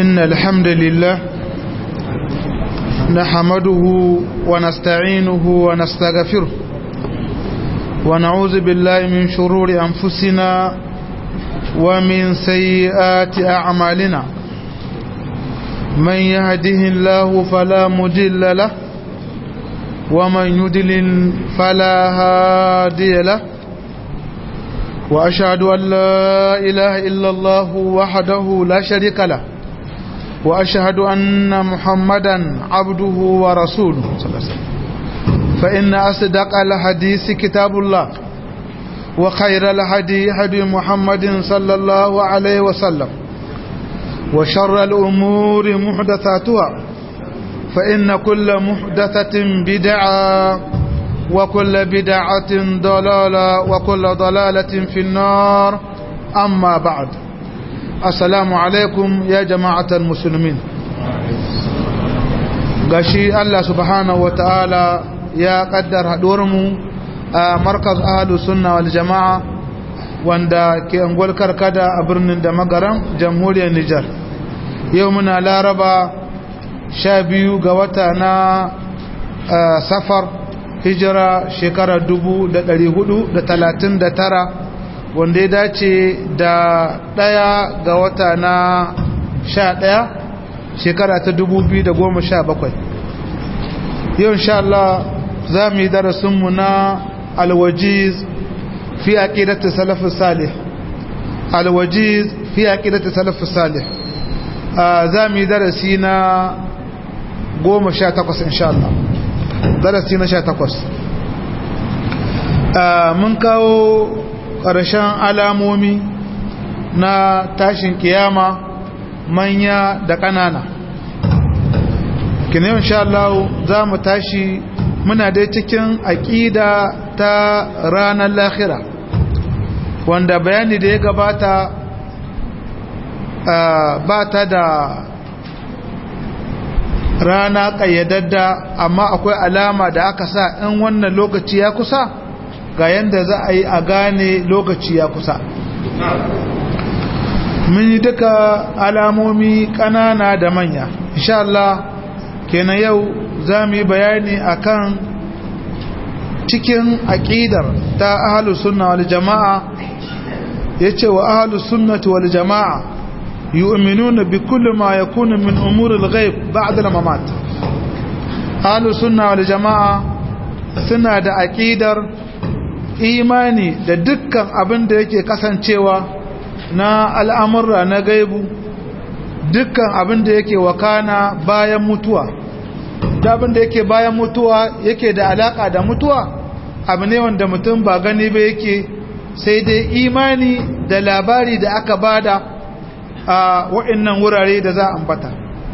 إن الحمد لله نحمده ونستعينه ونستغفره ونعوذ بالله من شرور أنفسنا ومن سيئات أعمالنا من يهده الله فلا مضل له ومن يضلل فلا هادي له وأشهد أن لا إله إلا الله وحده لا شريك له وأشهد أن محمدا عبده ورسوله صلى الله عليه وسلم فإن أصدق الحديث كتاب الله وخير الهدي هدي محمد صلى الله عليه وسلم وشر الأمور محدثاتها فإن كل محدثة بدعة وكل بدعة ضلالة وكل ضلالة في النار أما بعد السلام عليكم يا جماعة المسلمين gashi Allah subhanahu wa ta'ala ya kaddar haɗuwarmu a markaz ahalus sunna wal jama'a wanda ke angol karkada a birnin da magaran jamhuriyar Nijar yau muna laraba sha biyu ga wata na safar hijira shekara dubu da ɗari hudu da talatin da tara wanda ya dace da ɗaya ga wata na sha ɗaya shekara ta dubu biyu da goma sha bakwai yau insha Allah za mu yi darasinmu na alwajiz fi aqidati salafus salih alwajiz fi aqidati salafus salih za mu yi darasi na goma sha takwas insha Allah darasi na sha takwas mun kawo ƙarshen alamomi na tashin kiyama manya da ƙanana kina insha Allah za mu tashi muna dai cikin aƙida ta ranar lahira wanda bayani da ya gabata ba ta da rana ƙayyadadda amma akwai alama da aka sa in wannan lokaci ya kusa ga yadda za a yi a gane lokaci ya kusa mun yi duka alamomi ƙanana da manya insha Allah kenan yau za mu yi bayani akan cikin aƙidar ta ahalus sunna wal jama'a yace wa ahalus sunnati wal jama'a يؤمنون بكل ما يكون من أمور الغيب بعد الممات أهل السنة والجماعة suna da aƙidar imani da dukkan abin da yake kasancewa na al'amurra na gaibu dukkan abin da yake wakana bayan mutuwa da abin da yake bayan mutuwa yake da alaƙa da mutuwa abu ne wanda mutum ba gani ba yake sai dai imani da labari da aka bada a wa'annan wurare da za a ambata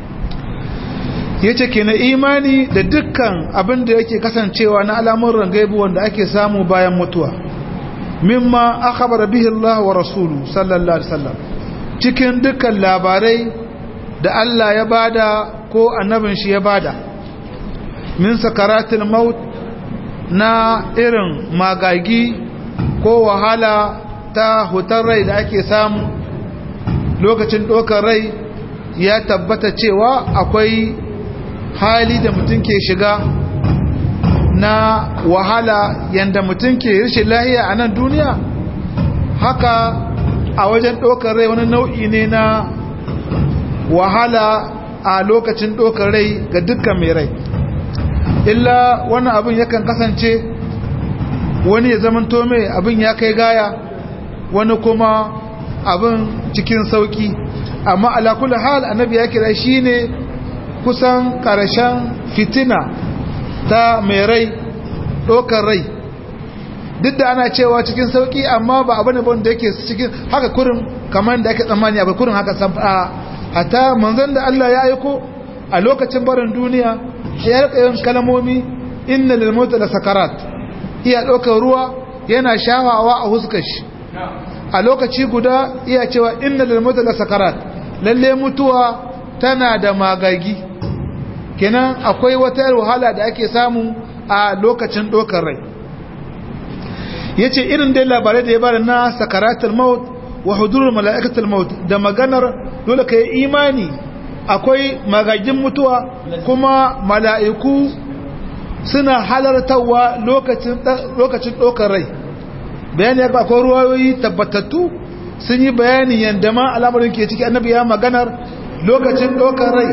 yace ke na imani da dukkan abin da yake kasancewa na al'amuran gaibu wanda ake samu bayan mutuwa mimma akhbara bihi Allah wa rasulu sallallahu alaihi wasallam cikin dukkan labarai da Allah ya bada ko annabin shi ya bada min sakaratul maut na irin magagi ko wahala ta hutar rai da ake samu lokacin ɗaukar rai ya tabbata cewa akwai hali da mutum ke shiga na wahala yadda mutum ke rashin lahiya a nan duniya haka a wajen ɗaukar rai wani nau'i ne na wahala a lokacin ɗaukar rai ga dukkan mai rai illa wani abin yakan kasance wani ya zamanto mai abin ya kai gaya wani kuma abin cikin sauki amma alakula hal annabi ya kira shi ne kusan ƙarshen fitina ta mai rai ɗaukar rai duk da ana cewa cikin sauki amma ba abu ne da yake cikin haka kurin kamar da ake tsammani abu kurin haka a hata manzon da Allah ya aiko a lokacin barin duniya ya rika yin kalmomi inna lil mauti la sakarat iya ɗaukar ruwa yana shawawa a huskar shi a lokaci guda iya cewa inna lil mauti la sakarat lalle mutuwa tana da magagi kenan akwai wata wahala da ake samu a lokacin ɗaukar rai yace irin dai labarai da ya bada na sakaratul maut wa hudurul mala'ikatul maut da maganar dole kai imani akwai magagin mutuwa kuma mala'iku suna halartarwa lokacin ɗaukar rai bayani ya akwai ruwayoyi tabbatattu sun yi bayani yadda ma al'amarin ke ciki annabi ya maganar lokacin ɗaukar rai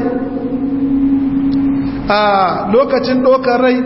a lokacin ɗaukar rai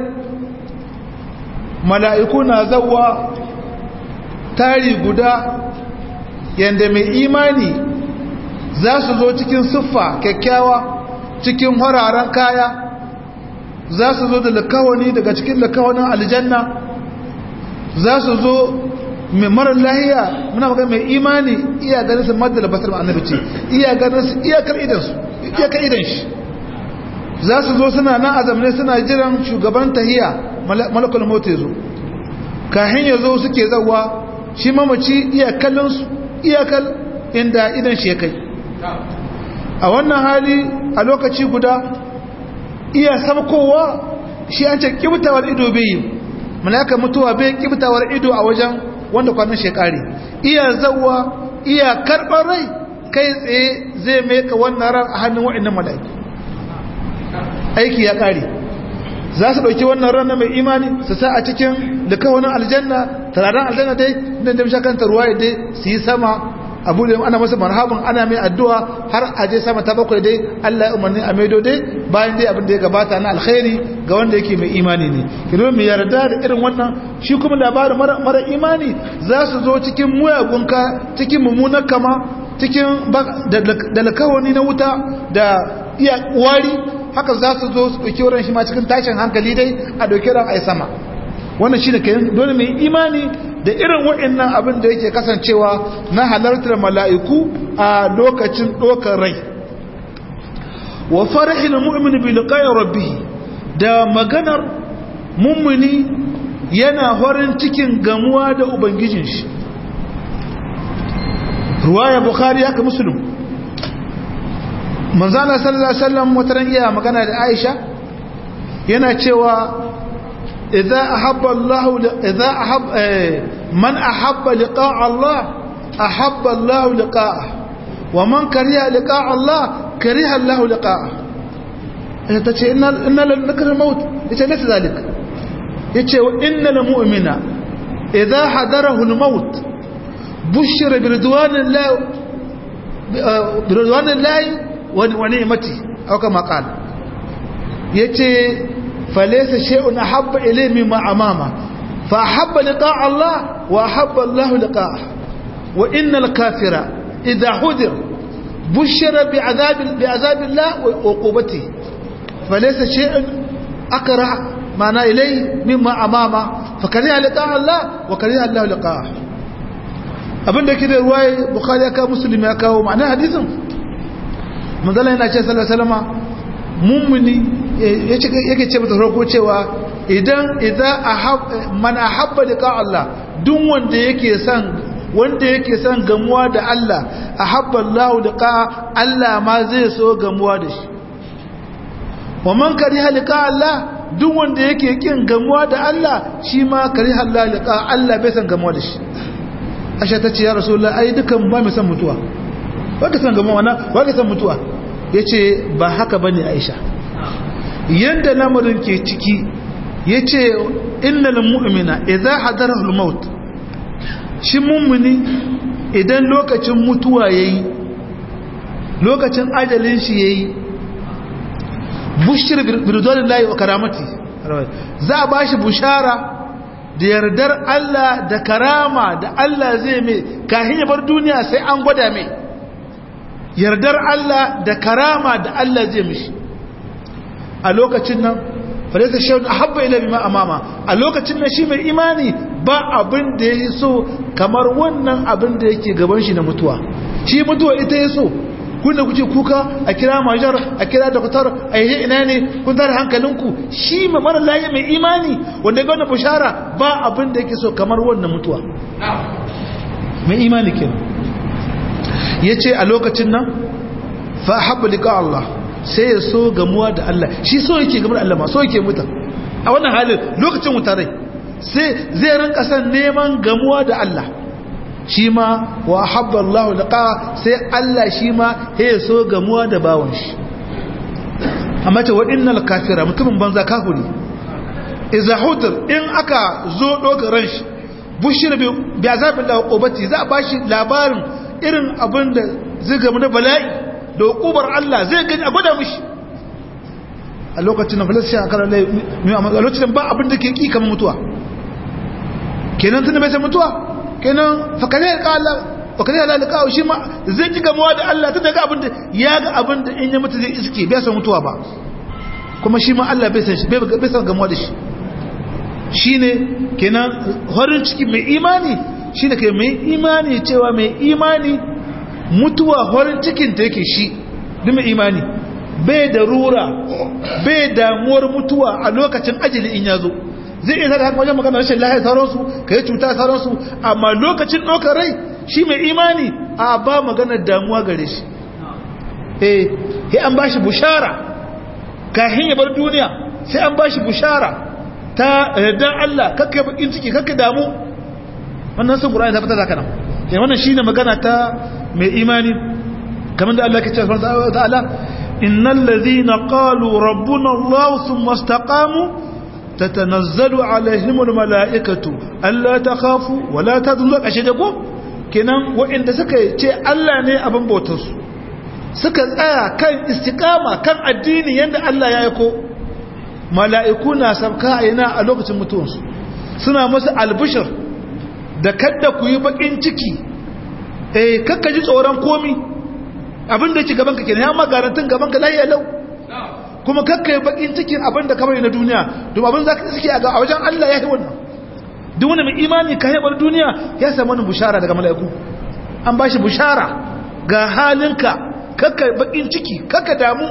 mala'iku na zauwa tari guda yadda mai imani za su zo cikin siffa kyakkyawa cikin hararen kaya za su zo da lakawani daga cikin lakawanin aljanna za su zo mai marar lahiya muna magana mai imani iya ganin su madda da basar annabi ce iya ganin su iyakar idansu iyakar idan shi za su zo suna nan azamne suna jiran shugaban tahiya malakul mota zo kahin ya zo suke zawa shi mamaci iyakallinsu iyakal inda idan shi ya kai a wannan hali a lokaci guda iya sabkowa shi an ce kibtawar ido bai yi malaka mutuwa bai kibtawar ido a wajen wanda kwanan shekari iya zawa iya karɓar rai kai tsaye zai meka wannan ran a hannun wa'annan malaki aiki ya ƙare za su ɗauki wannan ran na mai imani su sa a cikin likawanin aljanna tararen aljanna dai don da mashakanta ruwa dai su yi sama abu da ana masa marhaban ana mai addu'a har a je sama ta bakwai dai Allah ya umarni a maido dai bayan dai abin da ya gabata na alkhairi ga wanda yake mai imani ne kino mai yarda da irin wannan shi kuma labarin mara imani za su zo cikin muyagun ka cikin mummunan kama cikin da lakawani na wuta da iya wari haka za su zo su ɗauki wurin shi ma cikin tashin hankali dai a ɗauki ran ai sama wannan shi ne kayan dole mai imani da irin wa'annan abin da yake kasancewa na halartar mala'iku a lokacin ɗaukar rai wa farahin mu'min bi liqa'i rabbih da maganar mummuni yana horin cikin gamuwa da ubangijin shi ruwaya bukhari haka muslim manzana sallallahu alaihi wasallam wataran iya magana da Aisha yana cewa idza ahabba Allah idza ahab man ahabba liqa'a Allah ahabba Allah liqa'ah wa man kariha liqa'a Allah kariha Allah liqa'ah ita tace inna inna lan nakra maut ita laysa zalik yace wa innal mu'mina idza hadarahu al-maut bushira bi ridwanillahi bi ridwanillahi ونعمتي أو كما قال يتي فليس شيء أحب إليه مما أمامه فأحب لقاء الله وأحب الله لقاءه وإن الكافر إذا حذر بشر بعذاب, بعذاب الله وعقوبته فليس شيء أكره معنى إليه مما أمامه فكره لقاء الله وكره الله لقاءه abin da ke da ruwaye bukhari ya kawo musulmi ya kawo ma'ana hadisin manzala yana ce salama mummuni yake ce mata farko cewa idan idan man ahabba liqa Allah duk wanda yake son wanda yake son gamuwa da Allah ahabba Allah liqa Allah ma zai so gamuwa da shi wa man kariha liqa Allah duk wanda yake kin gamuwa da Allah shi ma kariha Allah liqa Allah bai san gamuwa da shi Aisha ta ce ya Rasulullah ai dukan ba mu san mutuwa waka san gama wana waka san mutuwa yace ba haka bane Aisha yanda lamarin ke ciki yace innal mu'mina idza hadarahu al-maut shi mu'mini idan lokacin mutuwa yayi lokacin ajalin shi yayi bushir birdonillahi wa karamati za a bashi bushara da yardar Allah da karama da Allah zai mai kahin ya bar duniya sai an gwada mai yardar Allah da karama da Allah zai mishi a lokacin nan falaisa shawun a habba ila bima amama a lokacin nan shi mai imani ba abin da ya so kamar wannan abin da yake gaban shi na mutuwa shi mutuwa ita ya so kun da kuke kuka a kira majar a kira doktor a yi ina ne kun tare hankalinku shi mai mara layi mai imani wanda ga wannan bushara ba abin da yake so kamar wannan mutuwa mai imani kenan ya ce a lokacin nan fa haɓa liƙa Allah sai ya so gamuwa da Allah shi so yake gamar Allah ma so yake mutan a wannan halin lokacin mutarai sai zai rinka san neman gamuwa da Allah shi ma wa haɓa Allah liƙa sai Allah shi ma ya so gamuwa da bawan shi amma ce wa innal kafira mutumin banza kafiri idza hudir in aka zo doka ran shi bushir bi azabin da ubati za a bashi labarin irin abin da zai gamu da bala'i da hukubar Allah zai gani a gwada mishi a lokacin da falasha a karar a lokacin ba abin da ke ƙi kamar mutuwa kenan tun da bai sai mutuwa kenan fakane ya ƙala fakane ya lalaka shi ma zai ji gamuwa da Allah tun daga abin da ya ga abin da in ya mutu zai iske bai san mutuwa ba kuma shi ma Allah bai san shi bai san gamuwa da shi shi ne kenan horin ciki mai imani shi ne kai mai imani cewa mai imani mutuwa horin cikinta yake shi duk mai imani bai da rura bai damuwar mutuwa a lokacin ajali in ya zo zai iya sada haka wajen magana rashin lahiyar sauransu ka yi cuta sauransu amma lokacin ɗaukar rai shi mai imani a ba maganar damuwa gare shi eh sai an ba shi bushara kahin ya bar duniya sai an ba shi bushara ta yardan Allah kakkai bakin ciki kakkai damu wannan sun Qur'ani ta fita da kana eh wannan shine magana ta mai imani kamar da Allah ke cewa subhanahu wa ta'ala innal ladhina qalu rabbuna Allah thumma istaqamu tatanazzalu alaihimul malaikatu alla takhafu wa la tahzanu ashhadu ko kenan wa'inda suka ce Allah ne abin bautar su suka tsaya kan istiqama kan addini yanda Allah ya aiko mala'iku na sabka a yana a lokacin mutuwansu suna masu albishir da kadda ku yi bakin ciki eh kakka ji tsoron komi abinda ci gabanka kenan ya magarantin gabanka lahiya lau kuma kakka yi bakin cikin abinda kamar na duniya domin abin za ka suke a wajen Allah ya yi wannan duk wani mai imani ka haɓar duniya ya samu wani bushara daga mala'iku an ba shi bushara ga halinka kakka bakin ciki kakka damu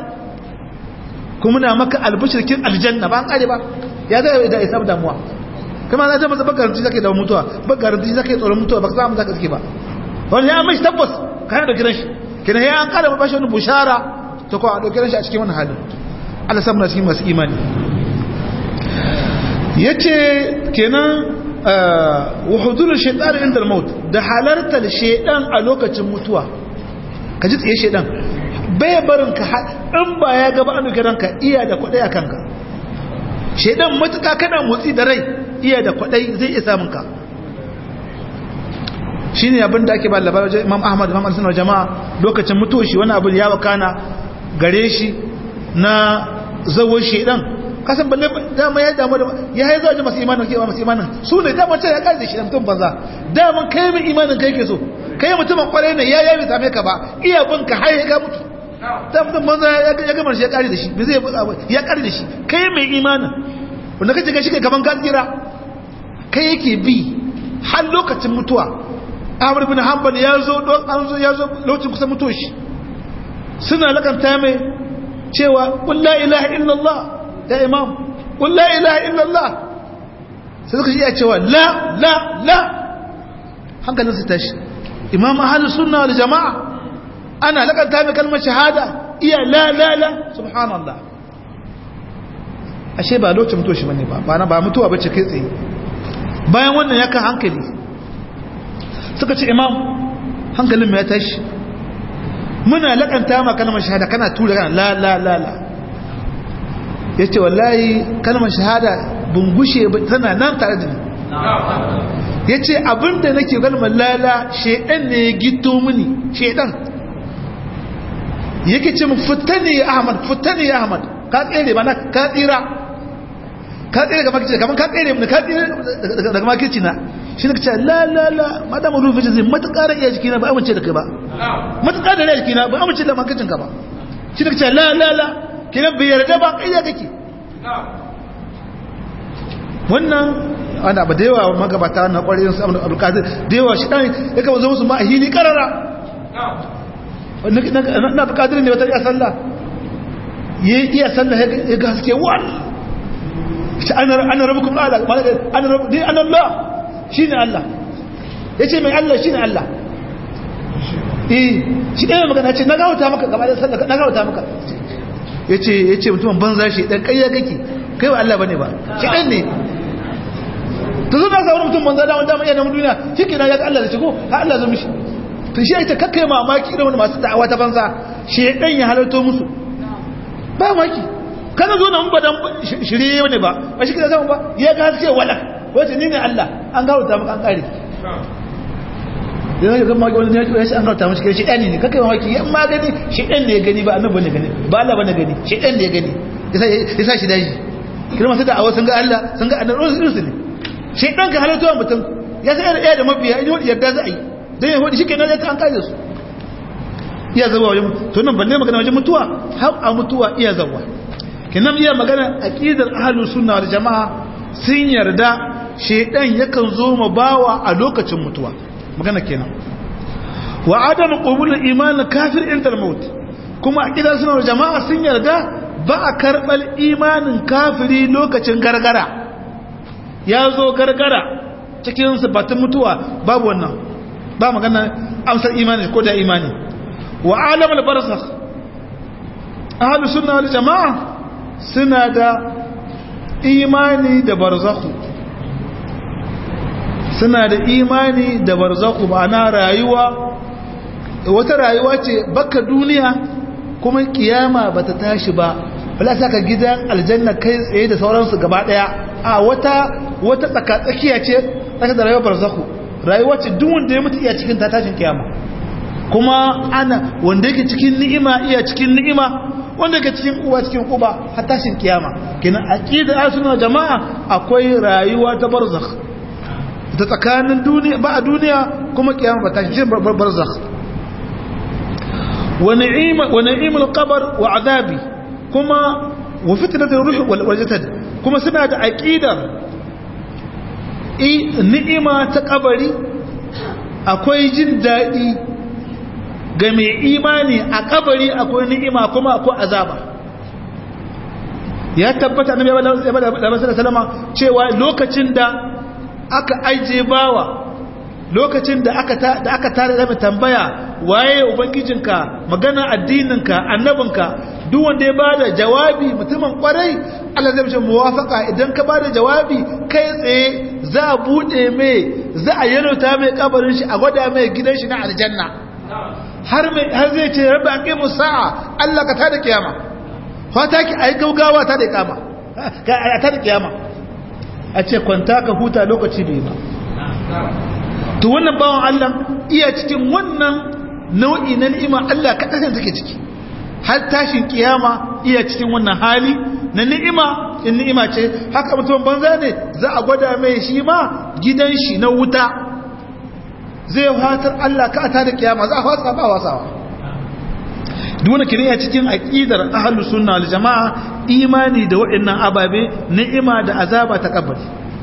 kuma na maka albishirkin aljanna ba an kare ba ya zai da isa damuwa kuma na zama ba garanti zaka da mutuwa ba garanti zaka tsoron mutuwa ba ka samu zaka suke ba wani ya mai tabbas kana da kiran shi kina ya an kare ba shi wani bushara ta ko a dauke shi a cikin wani halin Allah samu cikin masu imani yace kenan wa hudur shaytan inda al-maut da halartar shaytan a lokacin mutuwa kaji tsaye shaytan bai barin ka in ba ya gaba an duka ranka iya da kwadai a kanka shaidan matuka kana motsi da rai iya da kwadai zai iya samun ka shi ne abin da ake ba labarai imam ahmad imam alisanar jama'a lokacin mutuwa shi wani abin ya wakana gare shi na zawon shaidan kasan balle dama ya damu da ya haizu a ji masu imanin kewa masu imanin su ne dama can ya kare da shi da mutum banza daman kai mai imanin kai ke so kai mutumin kwarai ne ya yabi same ka ba iya bin ka har ya ga mutu ta mutum banza ya gamar shi ya kare da shi bai zai buɗa ya kare da shi kai mai imanin wanda kace ga shi kai kaman kira kai yake bi har lokacin mutuwa Ahmad bin Hanbal ya zo don an zo ya zo lokacin kusa mutuwa shi suna lakanta mai cewa qul la ilaha illallah ya imam qul la ilaha illallah sai suka iya cewa la la la hankalin su tashi imam ahlus sunna wal jamaa ana lakanta mai kalmar shahada iya la la la subhanallah ashe ba lokacin mutuwa shi bane ba ba ba mutuwa bace kai tsaye bayan wannan ya kan hankali suka ce imam hankalin mai ya tashi muna lakanta ma kalmar shahada kana tura kana la la la la yace wallahi kalmar shahada bungushe tana nan tare da ni yace abinda nake kalmar la la shedan ne ya gito mini shedan yake ce mu fitani ya ahmad fitani ya ahmad ka tsere ba na ka tsira ka tsere ga makici kamar ka tsere mu ka tsere daga makici na shi ne ce la la la madam rufi zai matukar iya jikina ba amince da kai ba matukar da iya jikina ba amince da makicin ka ba shi ne ce la la la kiran bai yarda ba kaiya kake wannan ana ba da yawa magabata na kwarin su abdul qadir da yawa shi dan ya kama zo musu ma a hili karara na bukatar ne wata iya sallah ya iya sallah ya ga haske wal shi ana rabu kuma ala ana rabu dai an Allah shi ne Allah ya ce mai Allah shi ne Allah eh shi ɗaya magana ce na gawata maka gaba da sallah na gawata maka ya ce ya ce mutumin banza shi ɗan ƙayya kake kai wa Allah ba ne ba shi ɗan ne ta zo na sauran mutum banza damar damar iya namun duniya shi ke na ya ga Allah da shigo ha Allah zo mishi to shi ita kakkai mamaki irin wani masu da'awa ta banza shedan ya halarto musu ba maki kana zo nan ba dan shirye ne ba ba shi kaza ba ya ga haske wala wace ni ne Allah an gawo ta maka an kare yana ga maki wani ne shi an gawo ta maka shi ɗani ne kakai mamaki yan ma gani shi ɗan ne ya gani ba annabi ne gani ba Allah bane gani shi ɗan ne ya gani yasa shi daji kira masu da'awa sun ga Allah sun ga annabi rusul ne shi ɗan ka halittuwa mutum ya sa ɗaya da mabiya in yi yarda za a yi don ya hudu shi kenan ya an kare su iya zawa wajen to nan balle magana wajen mutuwa har a mutuwa iya zawa kenan iya magana aqidar ahlus sunna wal jamaa sun yarda shedan yakan zo ma bawa a lokacin mutuwa magana kenan wa adam qabul iman kafir inda maut kuma aqidar sunna wal jamaa sun yarda ba a karbal imanin kafiri lokacin gargara ya zo gargara cikin sifatun mutuwa babu wannan ba magana amsar imani ko da imani wa alam al-barzakh ahlu sunna wal jamaa suna da imani da barzakhu suna da imani da barzakhu ma'ana rayuwa wata rayuwa ce baka duniya kuma kiyama bata tashi ba wala saka gidan aljanna kai tsaye da sauransu gaba daya a wata wata tsakatsakiya ce tsaka da rayuwar barzakhu rayuwa ce duk wanda ya mutu iya cikin ta tashin kiyama kuma ana wanda yake cikin ni'ima iya cikin ni'ima wanda yake cikin uwa cikin uba har tashin kiyama kenan aqida asuna jama'a akwai rayuwa ta barzakh ta tsakanin duniya ba a duniya kuma kiyama ba tashin barzakh wa ni'ima wa ni'imul qabr wa azabi kuma wa fitnatul ruh wal jasad kuma suna da aqidar ni'ima ta kabari akwai jin daɗi ga mai imani a kabari akwai ni'ima kuma akwai azaba ya tabbata na mai salama cewa lokacin da aka aije bawa lokacin da aka tare da tambaya waye ubangijinka magana addininka annabinka duk wanda ya bada jawabi mutumin kwarai Allah zai mace muwafaka idan ka bada jawabi kai tsaye za a bude mai za a yalota mai kabarin shi a gwada mai gidan shi na aljanna har mai har zai ce rabbi aqimu sa'a Allah ka tada kiyama fata ki ai gaugawa ta da kiyama ka ta da kiyama a ce kwanta ka huta lokaci bai ba to wannan bawan Allah iya cikin wannan nau'i na ni'ima Allah ka kasance take ciki har tashin kiyama iya cikin wannan hali na ni'ima in ni'ima ce haka mutum banza ne za a gwada mai shi ma gidan shi na wuta zai fatar Allah ka ta da kiyama za a fasa ba wasawa duk wani kiriya cikin aqidar ahlus sunna wal jamaa imani da waɗannan ababe ni'ima da azaba ta kabari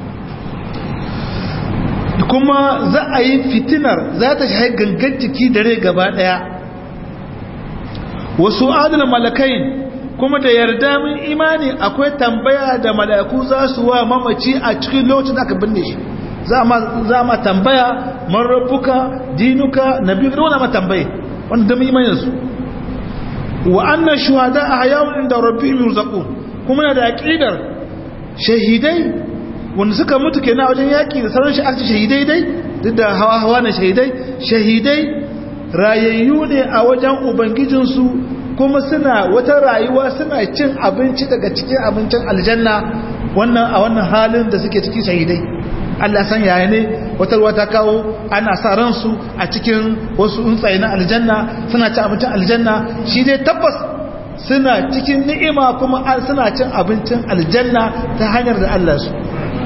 kuma za a yi fitinar za ta shi gangan ciki da rai gaba daya wasu adal malakain kuma da yarda min imani akwai tambaya da mala'iku za su wa mamaci a cikin lokacin da aka binne shi za ma tambaya man rabbuka dinuka nabi da wani ma tambaye wanda da imanin su wa anna shuhada a hayawun inda rabbihim yurzaqun kuma na da aqidar shahidai wanda suka mutu kenan wajen yaki da sauran shi shahidai dai duk da hawa hawa na shahidai shahidai rayayyu ne a wajen ubangijinsu kuma suna wata rayuwa suna cin abinci daga cikin abincin aljanna wannan a wannan halin da suke ciki shahidai Allah san yaya ne wata ruwa ta kawo ana sa ransu a cikin wasu tsuntsaye na aljanna suna cin abincin aljanna shi dai tabbas suna cikin ni'ima kuma suna cin abincin aljanna ta hanyar da Allah su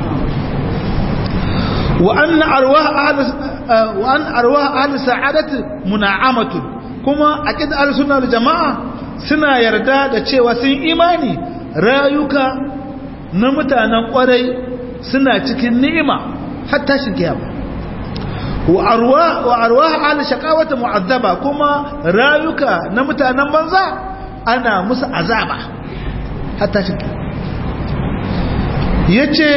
وأن أرواح أهل وأن أرواح أهل سعادة منعمة كما أكيد أهل السنة والجماعة سنا يردا da cewa sun imani rayuka na mutanen kwarai suna cikin ni'ima har tashin kiyama wa arwah wa arwah ahli shaqawati mu'azzaba kuma rayuka na mutanen banza ana musu azaba har tashin kiyama yace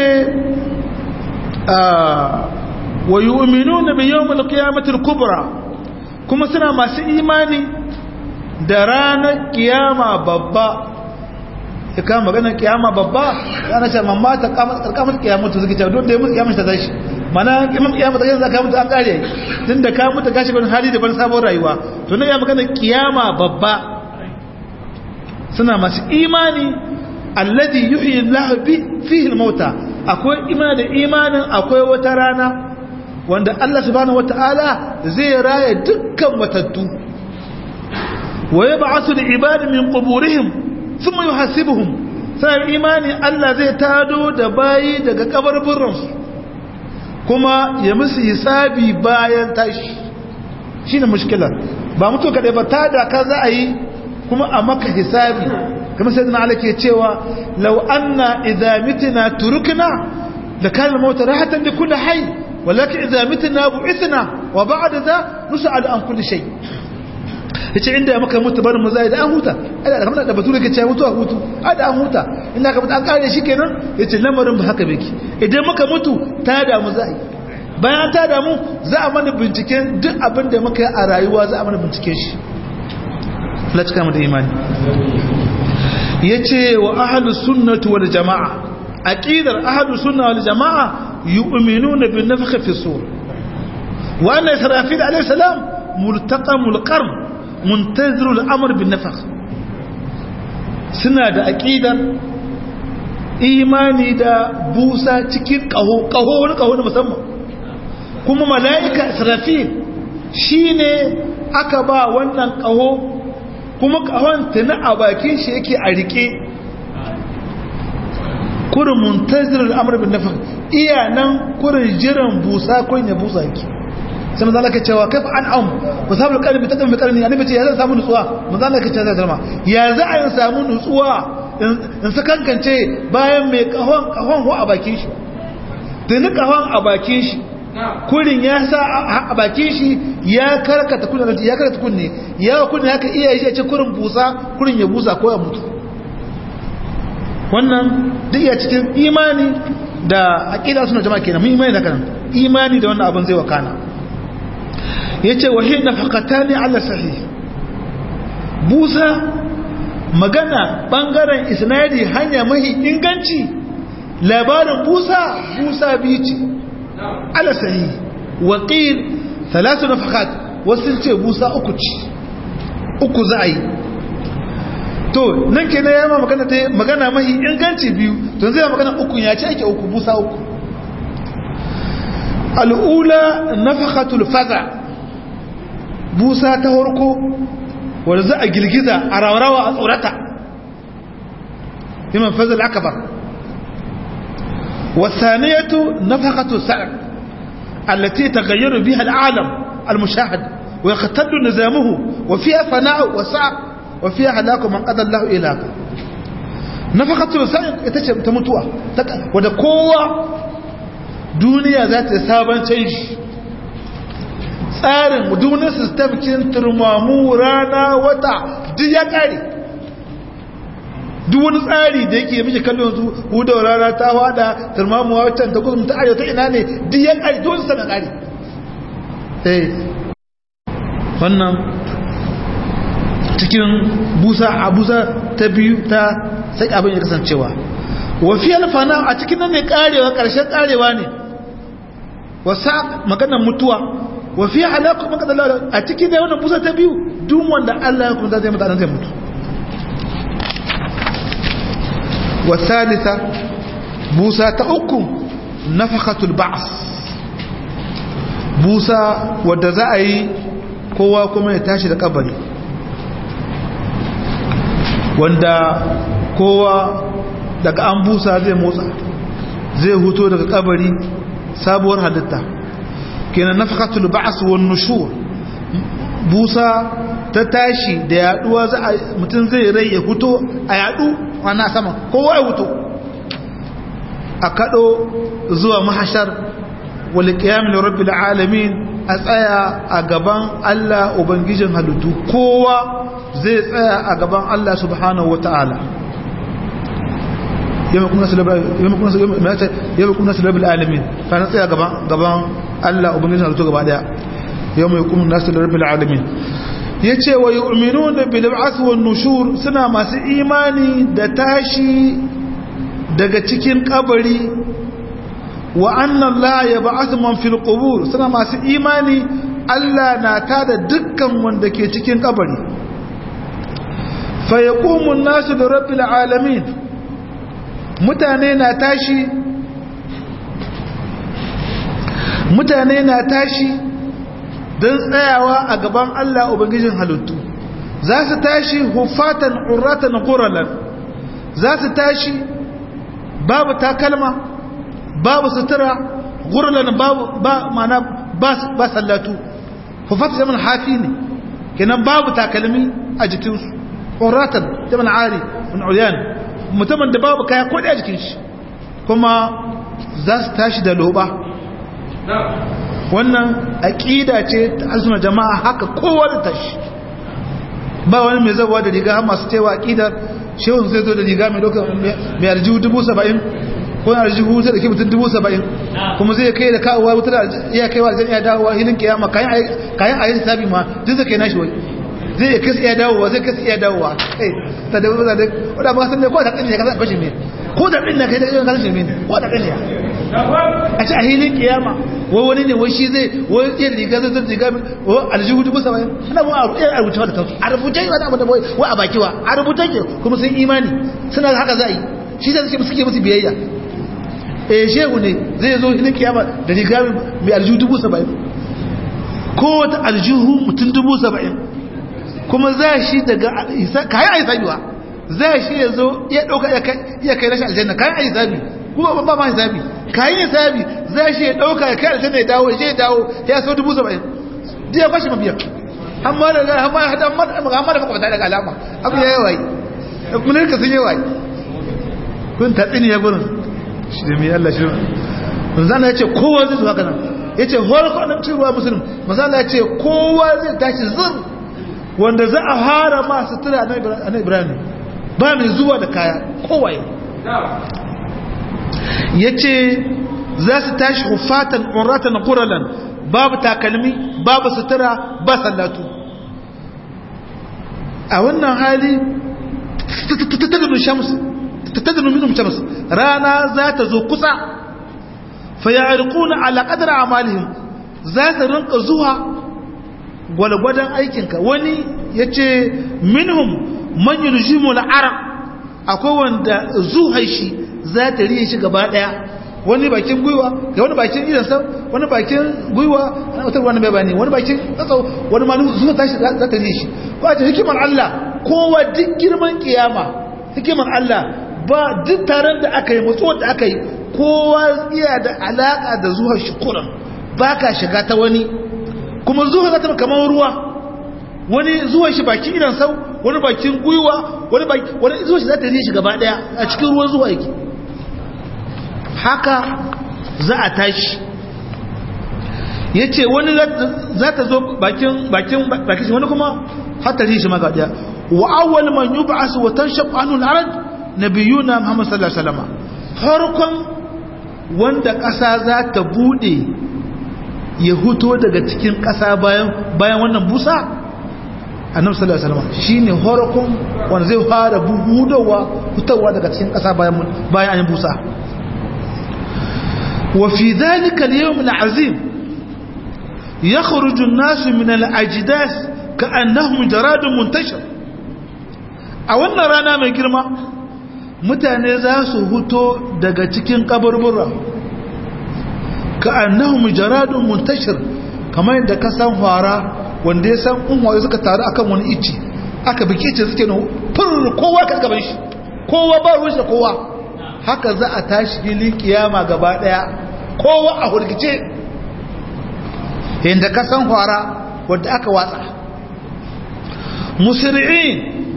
wa yu'minuna bi yawmil qiyamati al-kubra kuma suna masu imani da ranar kiyama babba ya kama maganar kiyama babba ana ce mamma ta kamar kiyamatu suke cewa don da ya mutu kiyamata ta tashi mana imam kiyamata yanzu ka mutu an kare tun da ka mutu gashi wani hali da ban sabon rayuwa to na ya maganar kiyama babba suna masu imani alladhi yuhyi Allah bi fihi al-mauta akwai imani da imanin akwai wata rana wanda Allah subhanahu wataala zai raya dukkan matattu wa yab'athu al-ibad min quburihim thumma yuhasibuhum sai imani Allah zai tado da bayi daga kabarburansu kuma ya musu hisabi bayan tashi shine mushkilar ba mutu kaɗai ba ta da ka za a yi kuma a maka hisabi kuma sai dana ala ke cewa lau anna idza mitna turukna da kana mauta rahatan li kulli hayy walakin idza mitna bu'ithna wa ba'da za nus'al an kulli shay yace inda muka mutu barin mu zai da an huta ada kamar da bature ke cewa mutu a hutu ada an huta inda ka mutu an kare shi kenan yace lamarin ba haka bake idan muka mutu ta da mu zai bayan ta damu za a mana binciken duk abin da muka yi a rayuwa za a mana binciken shi latika mu da imani ya ce wa ahadu sunnatu wal jama'a aqidar ahadu sunna wal jama'a yu'minuna bin nafkhi fi sur wa anna israfil alayhi salam multaqamul qarn muntaziru al-amr bin nafkh suna da aqidar imani da busa cikin kaho kaho wani kaho na musamman kuma mala'ika israfil shi ne aka ba wannan ƙaho kuma ƙahon tuni a bakin shi yake a riƙe kurin muntazirar amurbin nafin iya nan kurin jiran busa kun ya busa yake sai maza laka cewa kai an am ba samun ƙarfi ta ƙarfi ƙarfi ya nufi ce ya zai samu nutsuwa maza laka cewa zai zama ya za a yi samu nutsuwa in su kankance bayan mai ƙahon ƙahon a bakin shi tuni ƙahon a bakin shi kurin ya sa a bakin shi ya karkata kunne ya karkata kunne ya kunne haka iya shi ce kurin busa kurin ya busa ko ya mutu wannan duk ya cikin imani da aqida suna jama'a kenan mun imani da kan imani da wannan abin zai wakana yace wa hi nafaqatani ala sahih busa magana bangaren isnadi hanya mahi inganci labarin busa busa biyu ce على صحيح وقيل ثلاث نفخات وسنce busa uku ci uku za a yi to nan ke na yamma magana ta magana mahi inganci biyu to zai magana uku ya ce ake uku busa uku al'ula nafakatul faza busa ta harko wadda za a girgiza a rawarawa a tsorata iman fazal akabar والثانية نفقة السعر التي تغير بها العالم المشاهد ويختل نظامه وفيها فناء وسعر وفيها هلاك من قدر الله إله نفقة السعر تموتوا وده قوة دنيا ذات سابن تنج tsarin duniyar sistem kin turmamu rana wata duk ya kare duk wani tsari da yake miji kallon su hudawar rana ta wada turmamuwa wancan ta kusa ta arewa ta ina ne duk ya kare duk wani sanar kare eh wannan cikin busa a busa ta biyu ta sai abin ya kasancewa wafi alfana a cikin nan ne karewa karshen karewa ne wasa maganar mutuwa wafi halakku maganar a cikin da wannan busa ta biyu duk wanda Allah ya kuma zai mutanen zai mutu والثالثة بوسى تأكم نفخة البعث بوسى ودزائي kowa kuma ya tashi da kabari wanda kowa daga an busa zai motsa zai huto daga kabari sabuwar halitta kenan nafakatul ba'as wan nushur busa ta tashi da yaduwa za a mutum zai rai ya huto a yadu ana sama kowa ya huto a kado zuwa mahashar wal qiyam li rabbil alamin a tsaya a gaban Allah ubangijin halittu kowa zai tsaya a gaban Allah subhanahu wataala yamma kuna salabar alamin ta na tsaya gaban Allah ubangijin halittu gaba daya yamma ya kuma nasu rabbil alamin ya ce wa yu'minu da bilba'ath wan nushur suna masu imani da tashi daga cikin kabari wa anna Allah ya ba'ath man fil qubur suna masu imani Allah na tada dukkan wanda ke cikin kabari fa yaqumu an-nasu li rabbil alamin mutane na tashi mutane na tashi don tsayawa a gaban Allah Ubangijin halittu za su tashi hufatan uratan quralan za su tashi babu takalma babu sutura quralan babu ba mana ba sallatu hufatan zaman hafi ne kenan babu takalmi a jikinsu uratan zaman ari min ulyan mutumin da babu kaya kodi a jikin shi kuma za su tashi da loba wannan aƙida ce ta arzuna jama'a haka kowa da tashi ba wani mai zabuwa da riga masu cewa aƙidar shehun zai zo da riga mai doka mai arjihu dubu saba'in ko na arjihu zai da ke mutum dubu saba'in kuma zai kai da kawowa wuta da iya kaiwa zai iya dawowa hilin kiyama kayan a yi sabi ma duk zai kai nashi wai zai iya kasa iya dawowa zai kasa iya dawowa kai ta da wuza da wadda ba san ne ko da ƙanya ka san kashe mai ko da ɗin na kai da ƙanya kashe mai ko da ƙanya a ci a hilin kiyama wai wani ne wai shi zai wai iya riga zai zai riga wa aljihu dubu saba'in ana ba a rubuce da kansu a rubuce yi wani abu da wai a baki wa a rubuce ke kuma sun imani suna haka za a yi shi zai suke suke musu biyayya eh shehu ne zai zo hilin kiyama da riga mai aljihu dubu saba'in ko wata aljihu mutum dubu saba'in kuma za shi daga kayan a yi sabiwa za shi ya zo iya ɗauka iya kai rashin aljanna kayan a yi sabi kuma ba ma hisabi kayan hisabi za shi ya dauka ya kai aljanna ya dawo ya dawo ya so dubu saba'in ji ya bashi mabiya amma da amma hada amma da makwabta daga alama abu ya yawa mun ka sun yawa kun tatsini ya gurin shi da mai Allah shi manzana ya ce kowa zai zuwa kanan ya ce hol kwanan cewa musulun manzana ya ce kowa zai tashi zur wanda za a hara masu tura na ibrahim ba mai zuwa da kaya kowaye ya ce za su tashi hufatan uratan ƙuralan babu takalmi babu sutura ba sallatu a wannan hali tattadinu minum shams rana za ta zo kusa fayarikuna ala qadar amalihim za ta rinka zuwa gwalgwadon aikinka wani yace minhum man yuljimu al-arab akwai wanda zuhai shi za ta riye shi gaba daya wani bakin gwiwa ga wani bakin idansa wani bakin gwiwa wata wani bai bane wani bakin tsatsau wani ma zuwa tashi za ta riye shi ko a ce hikimar Allah kowa duk girman kiyama hikimar Allah ba duk taron da aka yi matsuwar da aka yi kowa iya da alaka da zuwa shi kuran ba ka shiga ta wani kuma zuwa za ta kamar ruwa wani zuwa shi bakin idan sau wani bakin gwiwa wani wani zuwa shi za ta riye shi gaba daya a cikin ruwan zuwa yake haka za a tashi ya ce wani za ta zo bakin bakin bakin shi wani kuma hatta riye shi ma gaba daya wa awwal man yub'as wa tanshaq anhu al-arad nabiyuna muhammad sallallahu alaihi wasallam farkon wanda ƙasa za ta bude ya huto daga cikin ƙasa bayan bayan wannan busa annabi sallallahu alaihi wasallam shine farkon wanda zai fara buhudowa hutawa daga cikin ƙasa bayan bayan an busa wa fi dhalika al-yawm al-azim yakhruju an-nas min al-ajdas ka'annahum jaradun muntashir a wannan rana mai girma mutane za su huto daga cikin kaburbura ka'annahum jaradun muntashir kamar yadda ka san fara wanda ya san unwaye suka taru akan wani ici aka bike ce suke no fur kowa ka gaban shi kowa ba ruwan da kowa haka za a tashi filin kiyama gaba daya kowa a hurgice yadda ka san fara wanda aka watsa musri'in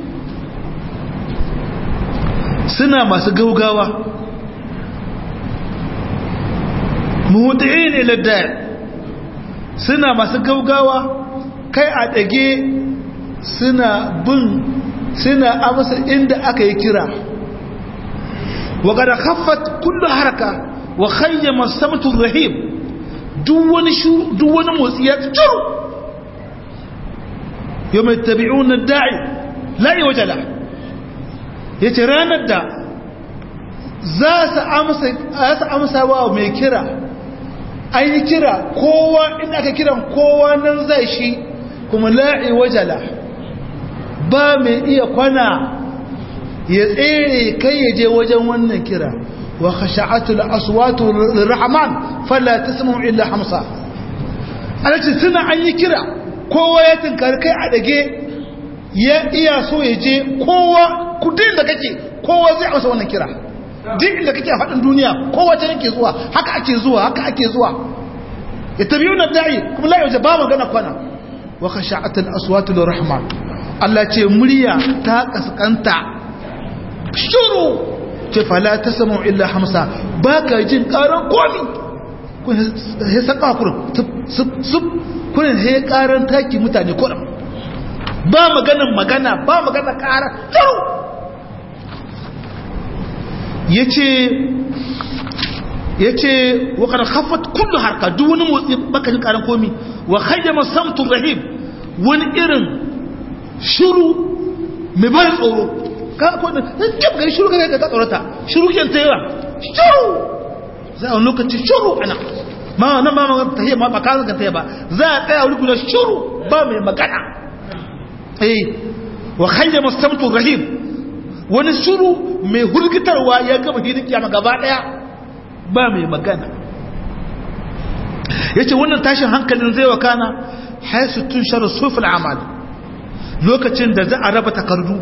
suna masu gaugawa muhudi'in ila dar suna masu gaugawa kai a ɗage suna bin suna amsa inda aka yi kira wa kada haffat kullu haraka wa khayyama samtu rahim duk wani shu duk wani motsi ya tsuru yawma yattabi'una ad-da'i la yawjala yace ranar da za su amsa za su amsa wa mai kira an yi kira kowa inda aka kiran kowa nan zai shi kuma la'i wajala ba mai iya kwana ya tsere kai ya je wajen wannan kira wa khasha'atul aswatu lirrahman fala tasma'u illa hamsa alace tuna an yi kira kowa ya tinkari kai a dage ya iya so ya je kowa kudin da kake kowa zai amsa wannan kira duk inda kake a faɗin duniya kowa ta yake zuwa haka ake zuwa haka ake zuwa ya tabiyu na da'i kuma la yauje ba magana kwana wa khasha'atul aswatu lirrahman Allah ce murya ta kaskanta shuru ce fala tasma'u illa hamsa baka jin karan komi kun he saka kurun sub sub kun he karan taki mutane kurun ba maganan magana ba magana kara shuru yace yace wa kad khaffat kullu harka duk wani motsi baka jin karan komi wa khayyama samtu rahim wani irin shiru mai bayan tsoro ka ko da kip gari shiru ka ka tsorata shiru ken ta yawa shiru za a lokaci shiru ana ma na ma ta yi ma ba ka ga ta ba za a tsaya wuri guda shiru ba mai magana eh wa khayyama samtu rahim wani shiru mai hurgitarwa ya gama hidin kiyama gaba daya ba mai magana yace wannan tashin hankalin zai wakana haisu tun sharu sufil amal lokacin da za a raba takardu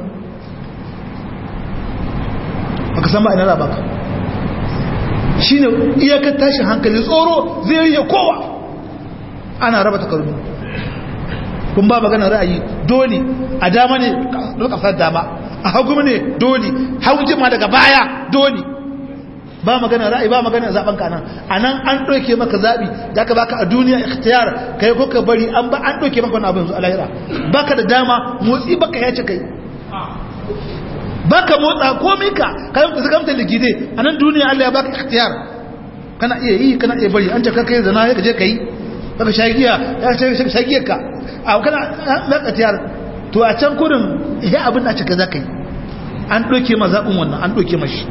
baka san ba ina raba ka shine iyakar tashin hankali tsoro zai yi kowa ana raba takardu kun ba magana ra'ayi dole a dama ne lokacin dama a hagu ne dole hagu ma daga baya dole ba magana ra'ayi ba magana zaben ka nan anan an doke maka zabi da ka baka a duniya ikhtiyar kai ko ka bari an ba an doke maka wannan abin zu alahira baka da dama motsi baka yace kai baka motsa komai ka kai ka zagamta ligide anan duniya Allah ya baka ikhtiyar kana iya yi kana iya bari an ce kai zana ya je kai baka shagiya ya ce shagiyar ka a kana na ikhtiyar to a can kurin ya abin da cika zakai an doke ma zabin wannan an doke mashi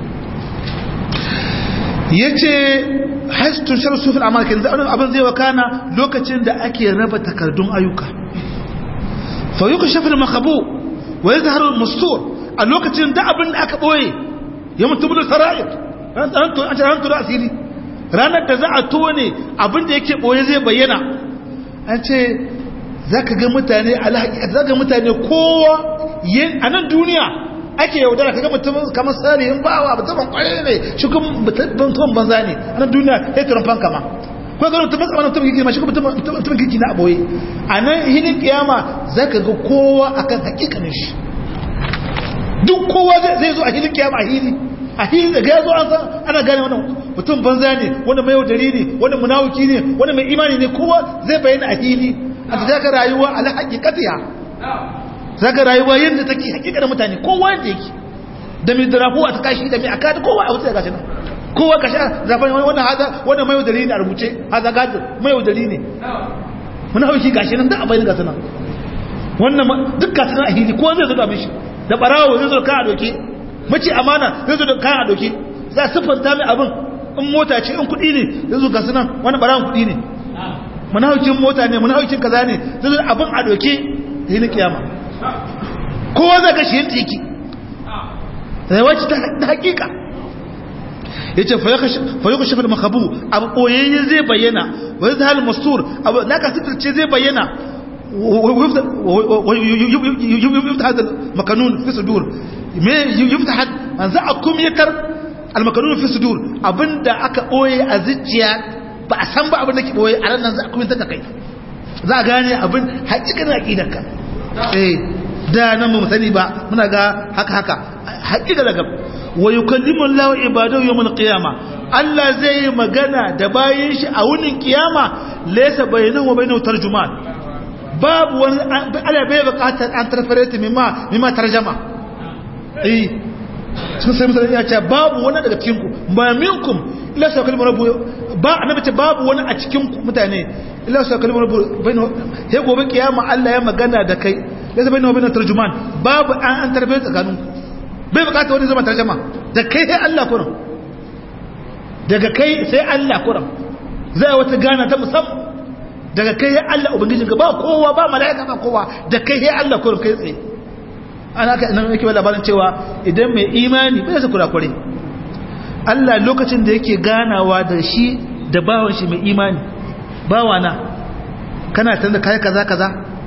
ya ce haistun shar sufin amalkin abin zai wakana lokacin da ake raba takardun ayyuka fayuka shafin makabu wa ya zaharar mustur a lokacin da abin da aka ɓoye ya mutu da sara'ir an tura asiri ranar da za a tone abin da yake ɓoye zai bayyana an ce za ka ga mutane za ga mutane kowa a nan duniya ake yaudara kaga mutum kamar salihin bawa mutumin kwaye ne shi kuma mutum banza ne a nan duniya ya turan fanka ma ko ga mutum matsa mutum kiki ma shi kuma mutum kiki na aboye a nan hinin kiyama za ka ga kowa akan hakikanin shi duk kowa zai zo a hinin kiyama a hili a hili da ya zo an san ana gane wannan mutum banza ne wani mai yaudari ne wani munawuki ne wani mai imani ne kowa zai bayyana a hili a ta zaka rayuwa ala hakikatiya zaka rayuwa yadda take hakikar mutane kowa yadda yake da mai darafu a ta kashi da mai akada kowa a wuce gashi nan kowa kashi zafin wannan haza wannan mai yaudari ne a rubuce haza gado mai yaudari ne muna hauki gashi nan da a bayyana gasu nan wannan duk gasu nan a hili kowa zai zo da mishi da barawo zai zo kan a doke mace amana zai zo da kan a doke za a siffanta mai abin in mota ce in kuɗi ne zai zo gasu nan wani barawon kuɗi ne munawukin mota ne munawukin kaza ne zai zo abin a doke da yi kiyama kowa zai gashi yin tiki rayuwarci ta hakika ya ce fayyuka shafar makabu abu ɓoyayye zai bayyana wani zahal mastur abu na ka sitarce zai bayyana yufta hadal makanun fi sudur me yufta had an za a kumyatar almakanun fi sudur abinda aka ɓoye a zuciya ba a san ba abin da ke ɓoye a ranar za a kumyatar da kai za a gane abin haƙiƙar aƙidarka eh da nan mu sani ba muna ga haka haka haƙiƙa daga wa yukallimu Allah ibadahu yawmal qiyama Allah zai yi magana da bayin shi a wunin kiyama laysa bainahu wa bainahu tarjuman babu wani Allah bai buƙatar an tarfarete mimma mimma tarjama eh sun sai mutane ya ce babu wani daga cikin ku ba minkum illa sa kalmar rabbu ba annabi ce babu wani a cikin mutane illa sa kalmar rabbu bainahu he gobe kiyama Allah ya magana da kai laysa bainahu wa bainahu tarjuman babu an an tarbe tsakanin bai bukata wani zama tarjuma da kai sai Allah kuran daga kai sai Allah kuran zai wata gana ta musamman daga kai sai Allah ubangijin ka ba kowa ba mala'ika ba kowa da kai sai Allah kuran kai tsaye ana ka nan yake labarin cewa idan mai imani bai sa kurakure Allah lokacin da yake ganawa da shi da bawan shi mai imani bawana kana tanda kai kaza kaza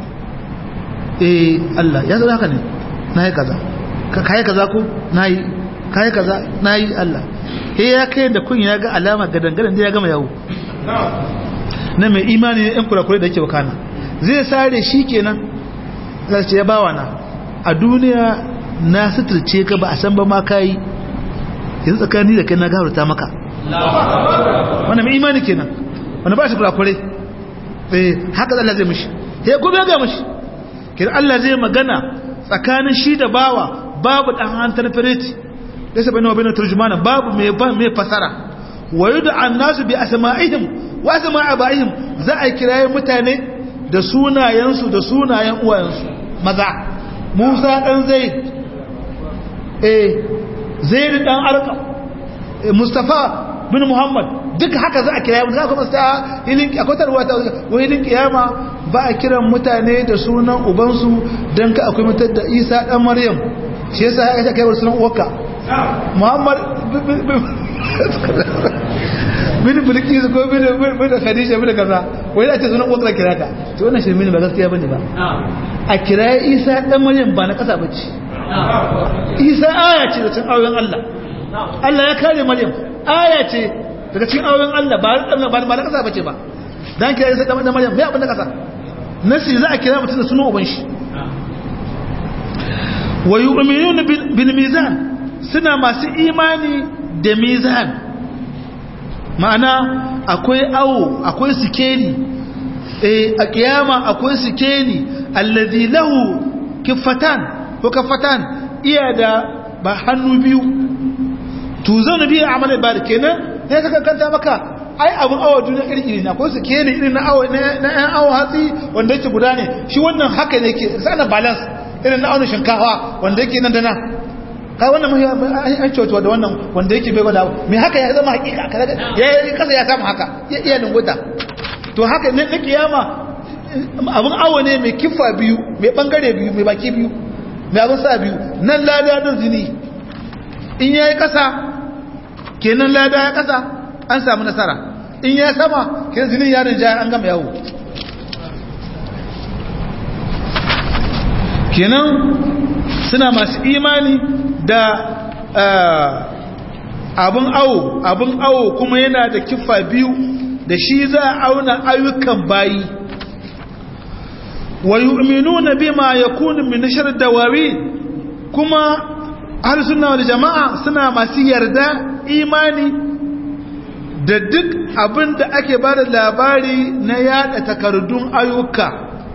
eh Allah ya zo haka ne nayi kaza ka kai kaza ko nayi kai kaza nayi Allah eh ya kai da kun ya ga alama gadangadan da ya gama yawo na mai imani ne ɗan kurakure da yake wakana zai sare shi kenan zai ce ya bawana a duniya na suturce ka ba a san ba ma kayi yanzu tsakani da kai na gafarta maka wannan mai imani kenan wanda ba shi kurakure eh haka Allah zai mishi ya kuma ga mishi kin Allah zai magana tsakanin shi da bawa babu dan hantar firiti laysa bainahu wa bainal turjumana babu mai mai fasara wa yud'a an-nasu bi asma'ihim wa asma'i abaihim za a kiraye mutane da sunayensu da sunayen uwayensu maza Musa dan Zaid eh Zaid dan Arqam Mustafa bin Muhammad duk haka za a kira mu za kuma sa ilin akwai tarwa ta wani kiyama ba a kiran mutane da sunan ubansu dan ka akwai mutar da Isa dan Maryam shi yasa ya kai sunan uwarka Muhammad bin bilkis ko bin bin khadija bin kaza wai da ce sunan uwarka kira ka to wannan shirme ne ba gaskiya bane ba a kira Isa dan Maryam ba na kasa bace Isa aya ce da cikin auren Allah Allah ya kare Maryam aya ce daga cikin auren Allah ba ba ba na kasa bace ba dan kira Isa dan Maryam me abin da kasa nasi za a kira mutum da sunan uban shi wa yu'minuna bil mizan suna masu imani da mizan ma'ana akwai awo akwai sikeli eh a kiyama akwai sikeli allazi lahu kifatan ko kafatan iya da ba hannu biyu tuzanu bi amal ibad kenan sai ka kanta maka ai abun awo duniya iri ne akwai sikeli irin na awo na ɗan awo hatsi wanda yake guda ne shi wannan haka ne yake sana balance irin na auna shinkafa wanda yake nan da nan kai wannan mun an cewa da wannan wanda yake bai gwada me haka ya zama hakika ya yi kasa ya samu haka ya iya lunguta to haka ne na kiyama abin awo ne mai kifa biyu mai bangare biyu mai baki biyu mai abin sa biyu nan lada don zini in ya yi kasa kenan lada ya kasa an samu nasara in ya sama kenan zinin yarin jaya an gama yawo kenan suna masu imani da abin awo abin awo kuma yana da kifa biyu da shi za a auna ayyukan bayi wa yu'minuna bima yakunu min nashr dawawi kuma ahlus sunna wal jamaa suna masu yarda imani da duk abin da ake bada labari na yada takardun ayyuka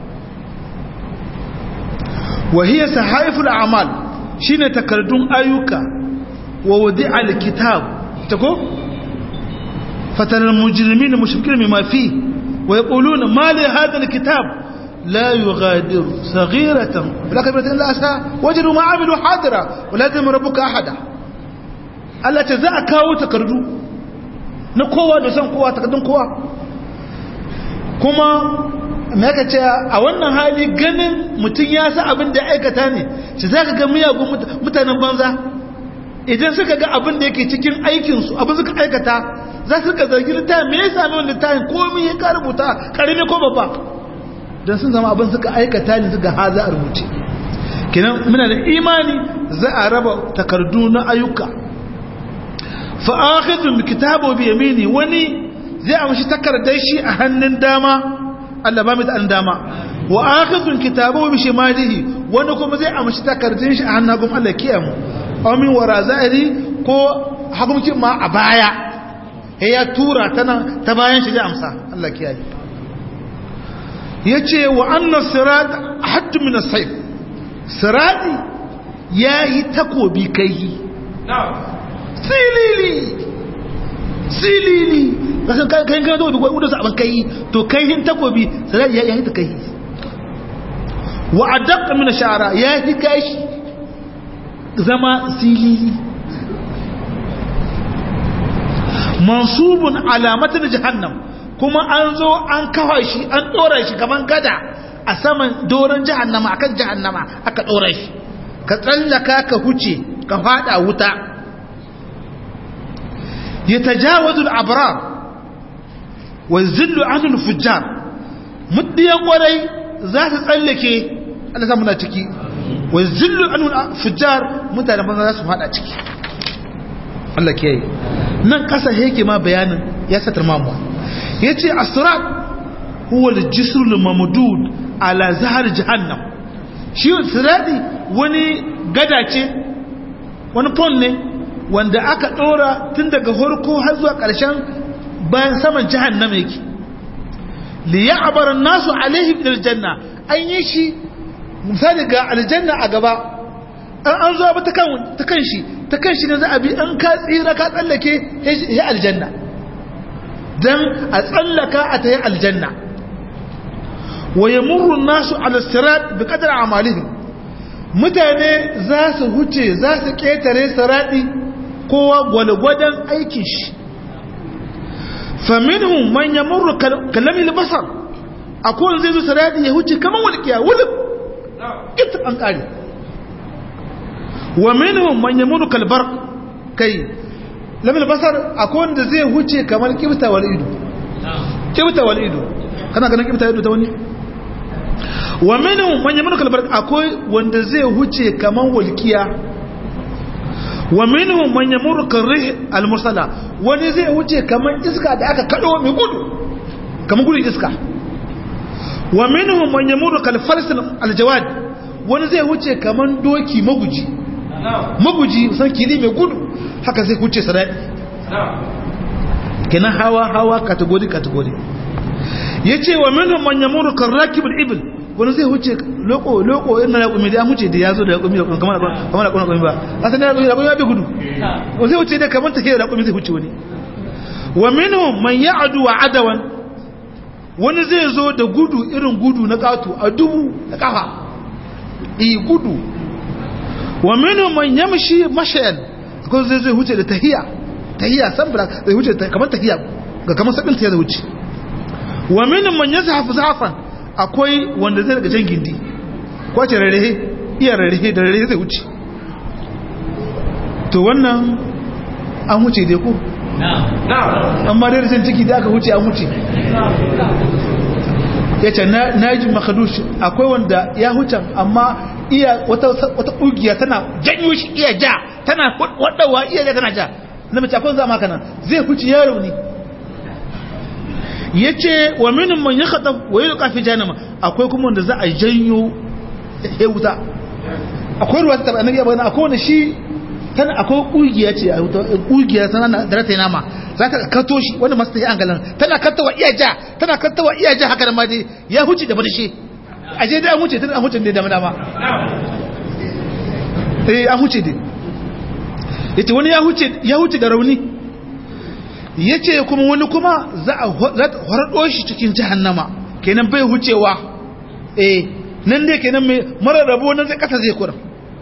wa hiya sahaiful a'mal shine takardun ayyuka wa wudi alkitab tako fatara almujrimin mushrikin mimma fi wa yaquluna ma li hadha alkitab la yughadiru saghiratan wala kabiratan illa asa wajadu ma amilu hadira wala yadhlimu rabbuka ahada Allah ta za a kawo takardu na kowa da san kowa takardun kowa kuma me aka ce a wannan hali ganin mutum ya sa abin da aikata ne shi za ka ga miyagun mutanen banza idan suka ga abin da yake cikin aikinsu abin suka aikata za su ka zargi littafin me ya sami wani littafin komi ya ka rubuta karami ko babba don sun zama abin suka aikata ne suka ha za a rubuce kenan muna da imani za a raba takardu na ayyuka fa akhidhu kitabu bi yamini wani zai amshi takardar shi a hannun dama Allah ba mu da dama wa akhidhu kitabahu bi shimalihi wani kuma zai amshi takardun shi a hannun hagun Allah kiyamu aw min wara zahiri ko hakumcin ma a baya he ya tura tana ta bayan shi zai amsa Allah kiyaye yace wa anna sirat hadd min as-sayf sirati yayi takobi kai silili silili kasan kayan kayan kayan zuwa duk wadda abin kai to kai hin takobi sai ya yi ta kai wa adaq min sha'ra ya yi gashi zama silili mansubun alamatin jahannam kuma an zo an kafa shi an dora shi kaman gada a saman doron jahannama akan jahannama aka dora shi ka tsallaka ka huce ka fada wuta yatajawazul abrar wa zillu anul fujjar muddiyan kwarai za su tsallake Allah samu na ciki wa zillu anul fujjar mutane banza za su fada ciki Allah ke yi nan kasa yake ma bayanin ya satar mamuwa yace asrat huwa al-jisr al-mamdud ala zahar jahannam shi sirati wani gada ce wani pon ne wanda aka dora tun daga horko har zuwa ƙarshen bayan saman jahannama yake li ya'bar an-nasu alaihi bil janna an yi shi misali ga aljanna a gaba an an zo ba ta kan ta kan shi ta kan shi ne za a bi an ka tsira ka tsallake ya aljanna dan a tsallaka a tayi aljanna wa yamurru an-nasu ala sirat bi qadri a'malihim mutane za su huce za su ketare sirati kowa gwalgwadon aikin shi faminhum man yamurru kalamil basar akwai zai zo saradi ya huce kaman walqiya wulub ita an kare wa minhum man yamurru kalbar kai lamil basar akwai wanda zai huce kamar kibta wal ido kibta wal ido kana ganin kibta ido ta wani wa minhum man yamurru kalbar akwai wanda zai huce kaman walqiya wa minhum man yamurru karrih al-mursala wani zai wuce kaman iska da aka kado mai gudu kaman gudun iska wa minhum man yamurru kal farsil al-jawad wani zai wuce kaman doki maguji maguji san kili mai gudu haka zai wuce sarai kenan hawa hawa kategori kategori yace wa minhum man yamurru karrakib al-ibl wani zai wuce loko loko ina da kumi da wuce da ya zo da kumi da kumi kamar kamar da kumi ba asan da kumi da kumi ya bi gudu wani zai wuce da kamar take da kumi zai wuce wani wa minhum man ya'du wa adawan wani zai zo da gudu irin gudu na katu a dubu da kafa i gudu wa minhum man yamshi mashayan ko zai zai wuce da tahiya tahiya sabra zai wuce kamar tahiya ga kamar sabin tahiya zai wuce wa minhum man yazhafu zafan akwai wanda zai daga jan gindi kwace rarrahe iya rarrahe da rarrahe zai wuce to wannan an wuce dai ko amma dai rashin ciki da aka wuce an wuce ya ce na ji makadush akwai wanda ya hucan amma iya wata ƙugiya tana janyo shi iya ja tana waɗawa iya ja tana ja na mace akwai zama kanan zai huce yaro ne ya ce wa minin man ya kaɗa wa yi ƙafi janama akwai kuma wanda za a janyo ya wuta akwai ruwa ta taɓa annabi abu akwai wanda shi tana akwai ƙugiya ce a wuta ƙugiya tana da rata nama za ta kato shi wanda masu tafi an galan tana katawa iya ja tana katawa iya ja haka da ma dai ya huce da barshe a je dai an huce tana an huce ne da dama eh an huce dai yace wani ya huce ya huce da rauni ya ce kuma wani kuma za a horado shi cikin jahannama kenan bai hucewa eh nan dai kenan mai mara rabo nan zai kasa zai kura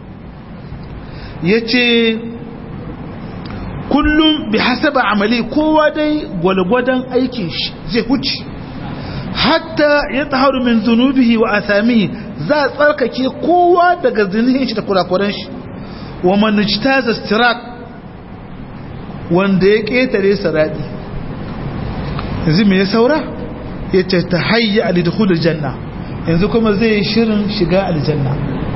ya ce kullum bi hasaba amali kowa dai gwalgwadon aikin shi zai huce hatta ya taharu min zunubihi wa asamihi za a tsarkake kowa daga zinihin shi da kurakuran shi wa manujtaza stirat wanda ya ƙetare saradi yanzu me ya saura ya ce ta hayya a lidhul janna yanzu kuma zai shirin shiga aljanna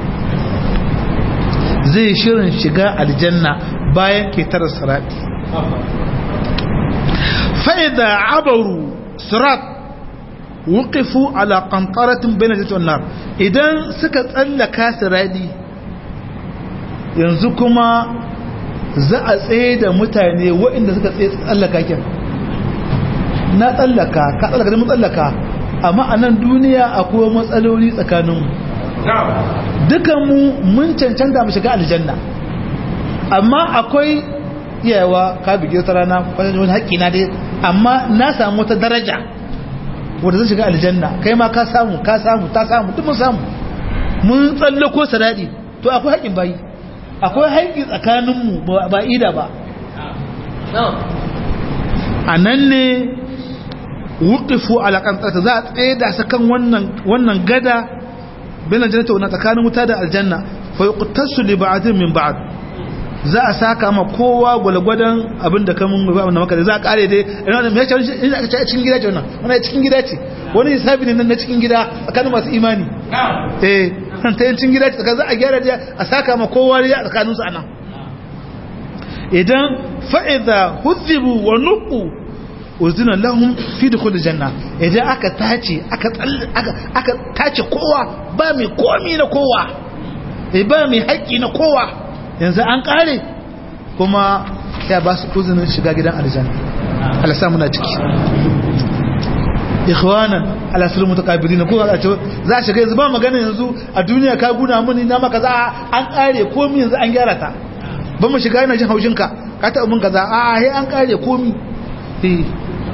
zai shirin shiga aljanna bayan ƙetare saradi fa'ida abaru sirat wuqifu ala qantaratin bayna jannati wan nar idan suka tsallaka saradi yanzu kuma za a tsaye da mutane waɗanda suka tsaye tsallaka kyan na tsallaka ka tsallaka da tsallaka amma a nan duniya akwai matsaloli tsakaninmu dukanmu mun cancanta mu shiga aljanna amma akwai iyawa ka bige ta rana kwanan wani haƙƙi na dai amma na samu wata daraja wadda zai shiga aljanna kai ma ka samu ka samu ta samu duk mun samu mun tsallako sadadi to akwai haƙƙin bayi akwai haƙƙi tsakaninmu ba ida ba a nan ne wukifu alaƙantarta za a tsaye da su kan wannan gada benin janata wana tsakanin wuta da aljanna fa yuqtasu li ba'din min ba'd za a saka ma kowa gwalgwadon abin da kamun ba na maka da za a kare dai ina da mai cewa ina aka ce cikin gida ce wannan wannan cikin gida ce wani hisabi ne nan na cikin gida tsakanin masu imani eh kan ta cikin gida ce tsakanin za a gyara da a saka ma kowa ya tsakanin su anan idan fa idza huzibu wa nuqu uzina lahum fi dukhul janna idan aka tace aka aka aka tace kowa ba mai komi na kowa eh ba mai haƙi na kowa yanzu an kare kuma ya ba su uzinin shiga gidan aljanna Allah samu na ciki ikhwanan ala sirri mutaqabilin ko ga ce za shiga yanzu ba magana yanzu a duniya ka guna mini na maka za an kare komai yanzu an gyara ta ba mu shiga ina jin haushin ka ka ta mun kaza a he an kare komai eh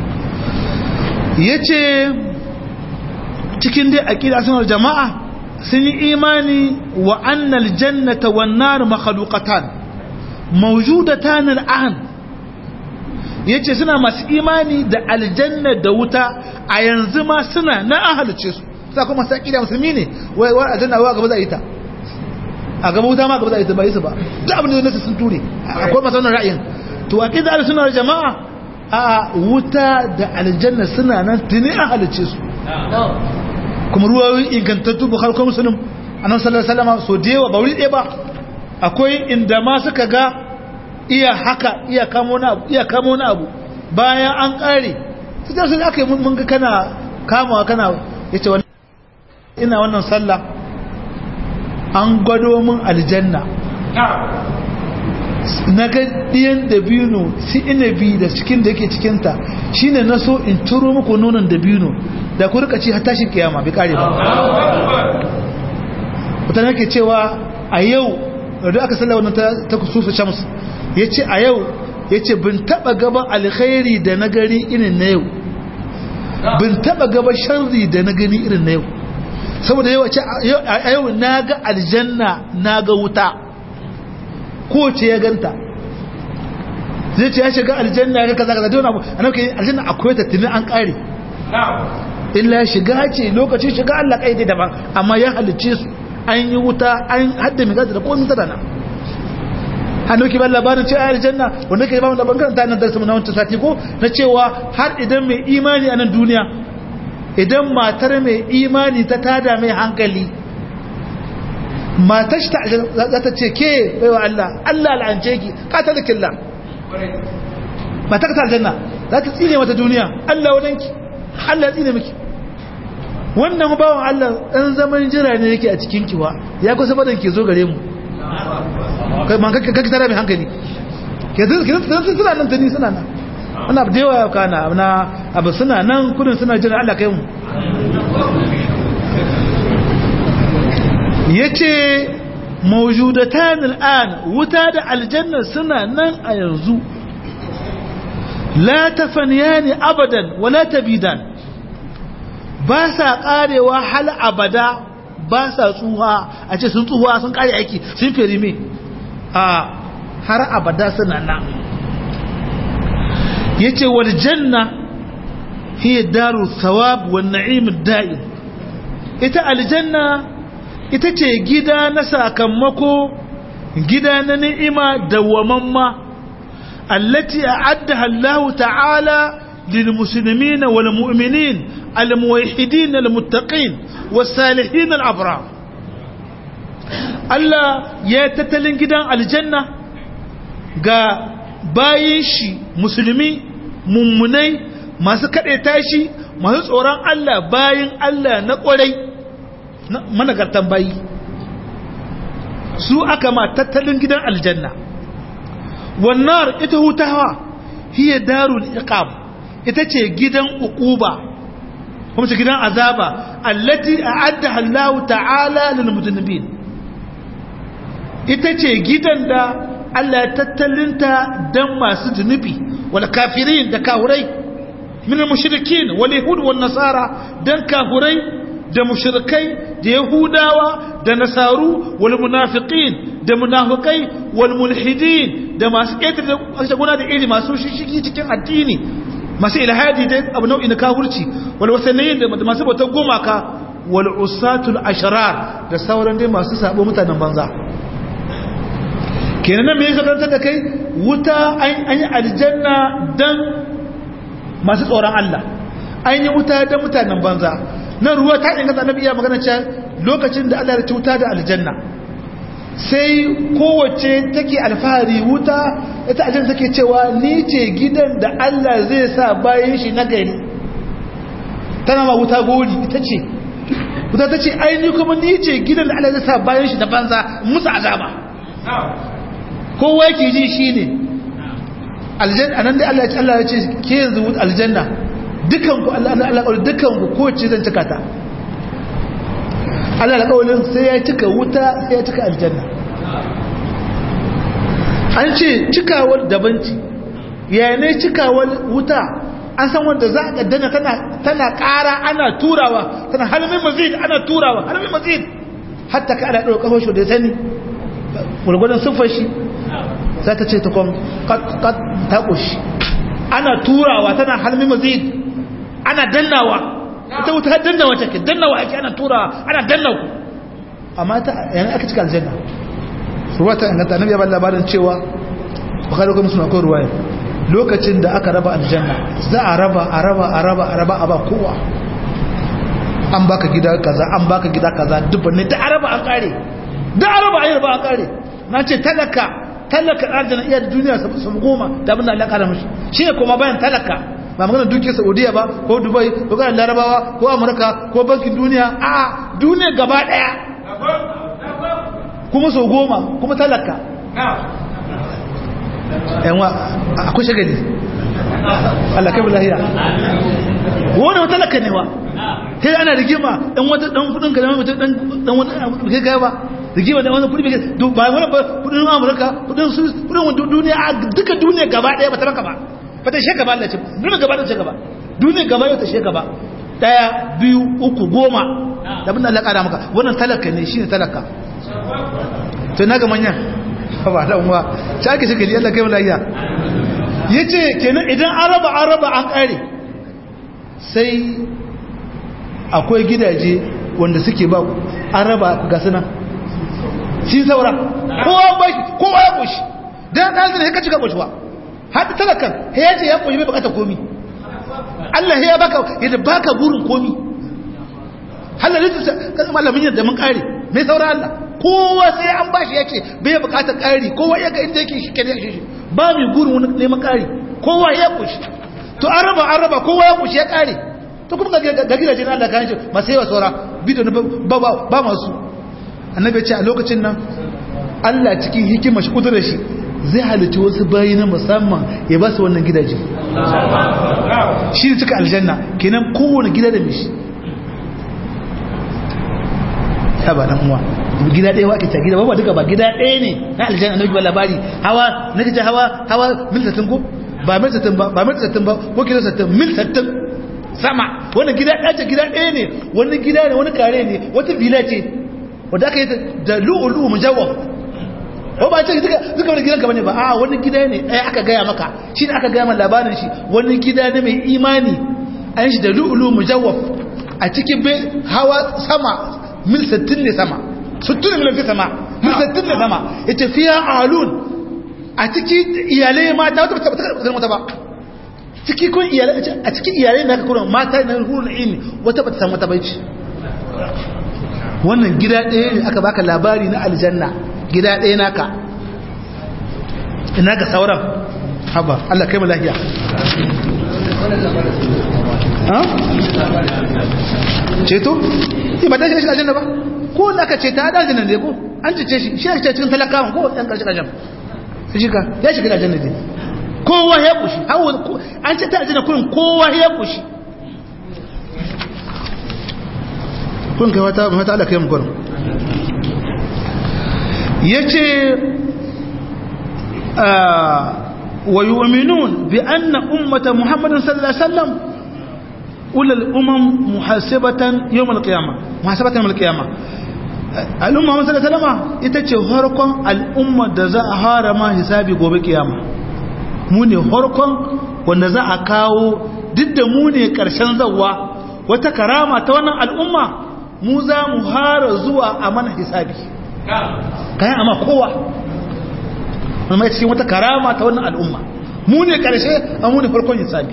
yace cikin dai aqida sunan jama'a sun yi imani wa annal jannata wan nar makhluqatan mawjudatan al'an yace suna masu imani da aljanna da wuta a yanzu ma suna na ahalice su sa kuma sai kida musulmi ne wai wai aljanna wa gaba za a yi ta a gaba wuta ma gaba za a yi ta ba yi su ba duk abin da nasu sun ture akwai masu wannan ra'ayin to aqida al sunna jama'a a wuta da aljanna suna nan tuni ahalice su kuma ruwayoyi ingantattu bukhari ko muslim annabi sallallahu alaihi wasallam so dewa ba wuri ɗaya ba akwai inda ma suka ga iya haka iya kamo na abu iya kamo na abu bayan an kare su da sun aka yi mun ga kana kamawa kana yace wannan ina wannan sallah an gwado min aljanna na ga ɗiyan dabino si inabi da cikin da yake cikinta shine na so in turo muku nonon dabino da ku rika ci har tashin kiyama bai kare ba mutane yake cewa a yau da aka salla wannan ta kusufu shams ya ce a yau ya ce bin taɓa gaban alkhairi da na gari irin na yau bin taɓa gaban sharri da na gani irin na yau saboda yau a yau na ga aljanna na ga wuta ko ce ya ganta zai ce ya shiga aljanna ya kaza kaza dole a nauke aljanna akwai ta tuni an kare illa shiga ce lokacin shiga Allah kai dai daban amma ya halicce su an yi wuta an hadda mai gaza da komai ta dana hannu ki ban labarin ce ayar janna wanda ke ba mu labarin kan tanan darsu na wancan sati ko na cewa har idan mai imani a nan duniya idan matar mai imani ta tada mai hankali matar shi ta za ta ce ke baiwa Allah Allah la'ance ki kata da killa matar ta aljanna za ta tsine mata duniya Allah wadanki Allah ya tsine miki wannan bawan Allah ɗan zaman jira ne yake a cikin kiwa ya kusa badan ke zo gare mu kake tara mai hankali ke suna nan tuni suna nan ana da yawa kana na abu suna nan kudin suna jira Allah kai mu yace mawjudatan al'an wuta da aljanna suna nan a yanzu la tafaniyani abadan wala tabidan ba sa karewa hal abada ba sa tsuha a ce sun tsuha sun kare aiki sun fere me a har abada suna nan yace wal janna hiya daru thawab wan na'im da'im ita aljanna ita ce gida na sakamako gida na ni'ima dawwamamma allati a'addaha Allah ta'ala lil muslimin wal mu'minin al muwahhidin al muttaqin was salihin al abrar Allah ya tattalin gidan aljanna ga bayin shi musulmi mummunai masu kaɗe tashi masu tsoron Allah bayin Allah na ƙwarai managartan bayi su aka ma tattalin gidan aljanna wannan ita hutawa hiya darul iqab ita ce gidan uquba kuma ce gidan azaba allati a'addaha Allah ta'ala lil mudannibin ita ce gidan da Allah ya tattalinta dan masu zunubi wal kafirin da kahurai min al-mushrikin wal yahud wal nasara dan kahurai da mushrikai da yahudawa da nasaru wal munafiqin da munafikai wal mulhidin da masu ƙetare da guna da iri masu shishigi cikin addini masu ilhadi da abu nau'i na kafirci wal wasanayin da masu bautar gumaka wal usatul ashrar da sauran dai masu sabo mutanen banza kenan nan me yake karantar da kai wuta an yi aljanna dan masu tsoron Allah an yi wuta dan mutanen banza nan ruwa ta inganta annabi iya magana cewa lokacin da Allah ya ci wuta da aljanna sai kowace take alfahari wuta ita aljanna take cewa ni ce gidan da Allah zai sa bayan shi na gari tana ma wuta gori ita ce wuta ta ce aini kuma ni ce gidan da Allah zai sa bayan shi da banza musu azaba kowa yake ji shi ne aljanna nan dai Allah ya ce Allah ya ce ke yanzu aljanna dukanku Allah Allah Allah dukanku kowace zan cika ta Allah alƙawarin sai ya cika wuta sai ya cika aljanna an ce cikawar dabanci yayin ne cikawar wuta an san wanda za a kaddana tana ƙara ana turawa tana halmin mazid ana turawa halmin mazid hatta ka ana ɗauka kafin shi da sani gwargwadon siffar shi za ta ce ta kwan ta ƙushi ana turawa tana halmin mazid ana dannawa ita wuta dannawa take dannawa ake ana turawa ana dannawa amma ta yana aka cika aljanna ruwa ta inganta annabi ya ba labarin cewa bukhari kuma suna akwai ruwaya lokacin da aka raba aljanna za a raba a raba a raba a raba a ba kowa an baka gida kaza an baka gida kaza dubban ne da araba an kare da araba an raba an kare na ce talaka talaka aljanna iya da duniya su goma da abin da Allah kara mishi shi ne kuma bayan talaka ba magana dukiyar saudiya ba ko dubai ko ga larabawa ko amurka ko bankin duniya a duniya gaba daya kuma sau goma kuma talaka yanwa akwai shagali Allah kai lahiya wani wata talaka ne wa sai ana rigima dan wata dan kudin ka mutum dan dan wata kai ga ba rigima da wani kudi bai ba wani kudin amurka kudin su kudin duniya duka duniya gaba daya ba ta ranka ba ba ta sheka ba Allah ce duniya gaba da sheka ba duniya gaba yau ta sheka ba daya biyu uku goma da bin Allah kada maka wannan talaka ne shine talaka to naga manyan ba da uwa ta ake shekali Allah kai malaiya yace kenan idan araba araba an kare sai akwai gidaje wanda suke ba araba ga suna shi saura kowa ba kowa ya koshi dan dan ne ka cika koshiwa haɗi talakan ya ce ya koyi bai bukata komi Allah ya baka yadda baka burin komi halalin su kan malamin yadda mun kare mai saura Allah kowa sai an bashi ya ce bai bukata kari kowa ya ga inda yake shi kare shi ba mai burin wani neman kari kowa ya kushi to an raba an raba kowa ya kushi ya kare to kuma ga gidajen Allah kan shi masu yawa saura bidiyo ba ba masu annabi ya ce a lokacin nan Allah cikin hikimar shi kudurar shi zai halittu wasu bayi na musamman ya ba su wannan gidaje shi ne cika aljanna kenan kowane gida da mishi ya ba dan uwa gida ɗaya wake ta gida ba duka ba gida ɗaya ne na aljanna na ba labari hawa na kace hawa hawa mil sattin ko ba mil sattin ba ba mil sattin ba ko kilo sattin mil sattin sama wannan gida ɗaya ce gida ɗaya ne wani gida ne wani kare ne wata villa ce wadda aka yi da lu'ulu mujawwaf ko ba ce duka duka wani gidanka bane ba a wani gida ne ai aka gaya maka shi ne aka gaya mana labarin shi wani gida ne mai imani an shi da lu'ulu mujawwaf a cikin bai hawa sama mil 60 ne sama 60 mil fi sama mil 60 ne sama ita fiya alun a cikin iyalai mata wata ba ta mata ba ciki kun iyalai a cikin iyalai da aka kuma mata na hurun ilmi wata ba ta samu ta bai wannan gida ɗaya ne aka baka labari na aljanna gida ɗaya naka ina ga sauran haba Allah kai mu lafiya ceto? ba ta shi aljanna ba ko da aka ce ta da aljanna ne ko an cece shi shi ake cikin talakawan ko ɗan ƙarshe ƙarshen su shiga ya shiga aljanna ne kowa ya kushi an ce ta aljanna kurin kowa ya kushi kun kai wata mata Allah kai mu gurin yace wa yu'minun bi anna ummata muhammadin sallallahu alaihi wasallam ulul umam muhasabatan yawm al-qiyamah muhasabatan yawm al-qiyamah al'umma muhammad sallallahu alaihi wasallam ita ce harkon al'umma da za a harama hisabi gobe kiyama mu ne harkon wanda za a kawo duk da mu ne karshen zawwa wata karama ta wannan al'umma mu za mu hara zuwa a mana hisabi kayan amma kowa wani mai cikin wata karama ta wannan al'umma mu ne karshe an mu ne farkon hisabi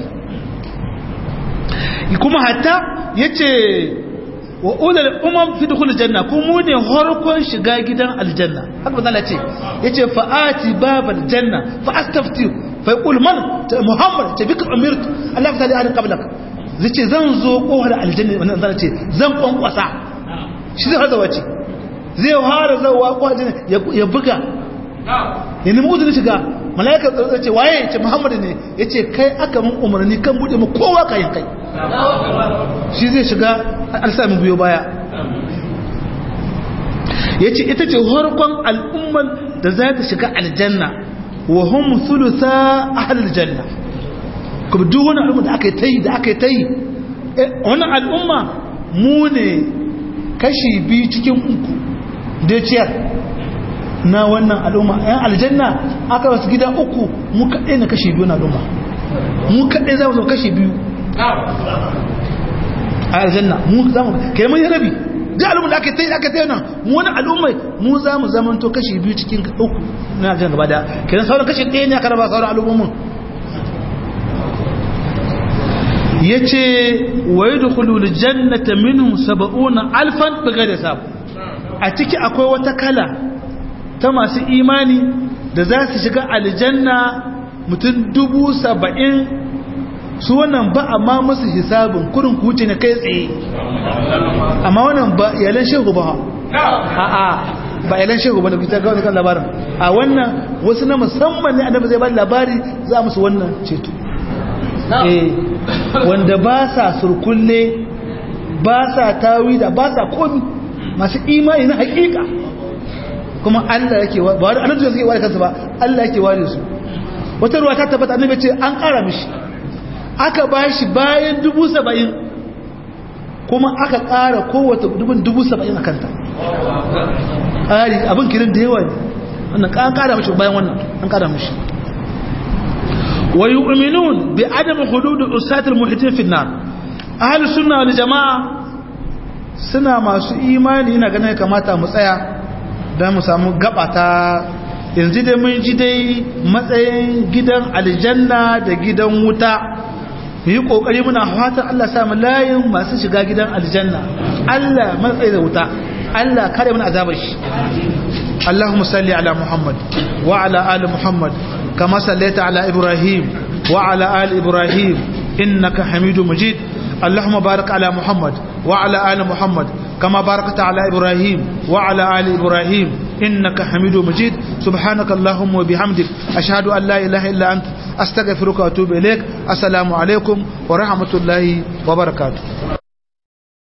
kuma hatta yace wa ulal umam fi dukhul janna ku mu ne harkon shiga gidan aljanna haka bazala ce yace fa ati babal janna fa astafti fa yaqul man muhammad ta bika umirtu allah ta ali qablak zace zan zo kohar aljanna wannan zan ce zan kwankwasa shi zai hada wace zai fara zawa kohar aljanna ya buga ya nemi uzuri shiga malaika zai ce waye ce muhammad ne yace kai aka mun umarni kan bude mu kowa kayan kai shi zai shiga alsamin biyo baya ya ce ita ce harkon al'umman da za ta shiga aljanna wa hun sulusa ahalar janna kuma duk wani al'umma da aka yi ta yi da aka yi ta yi wannan al'umma mu ne kashi biyu cikin uku da ciyar na wannan al'umma yan aljanna aka wasu gida uku mu kaɗai na kashi biyu na al'umma mu kaɗai za mu zama kashi biyu a aljanna mu za mu kai mun yi rabi duk al'umma da aka tayi aka tayi nan mu wani al'umma mu za mu zaman to kashi biyu cikin uku na aljanna gaba da kenan sauran kashi ɗaya ne aka raba sauran al'ummomin yace wa yadkhulul jannata minhum 70 alfan bighairi hisab a ciki akwai wata kala ta masu imani da za su shiga aljanna mutum dubu saba'in su wannan ba amma musu hisabin kurin kuce ne kai tsaye amma wannan ba iyalan shehu ba a'a ba iyalan shehu ba da kuta ga wannan labarin a wannan wasu na musamman ne annabi zai ba labari za musu wannan ceto eh wanda ba sa surkulle ba sa tawida ba sa komi masu imani na hakika kuma Allah yake ba wani annabi zai ware kansa ba Allah yake ware su wata ruwa ta tabbata annabi ce an kara mishi aka ba shi bayan dubu saba'in kuma aka ƙara kowace dubun dubu saba'in a kanta ƙari abin kirin da yawa ne wannan an ƙara mashi bayan wannan an ƙara mashi wa yu'minun bi adam hudud usatil muhitin fi nar ahlus sunna wal jamaa suna masu imani ina ganin kamata mu tsaya dan mu samu gaba ta yanzu dai mun ji dai matsayin gidan aljanna da gidan wuta mu yi kokari muna fatan Allah samu layin masu shiga gidan aljanna Allah matsayi da wuta Allah kare mana azabar shi Allahumma salli ala Muhammad wa ala ali Muhammad kama sallaita ala Ibrahim wa ala ali Ibrahim innaka Hamidum Majid اللهم بارك على محمد وعلى آل محمد كما باركت على إبراهيم وعلى آل إبراهيم إنك حميد مجيد سبحانك اللهم وبحمدك أشهد أن لا إله إلا أنت أستغفرك وأتوب إليك السلام عليكم ورحمة الله وبركاته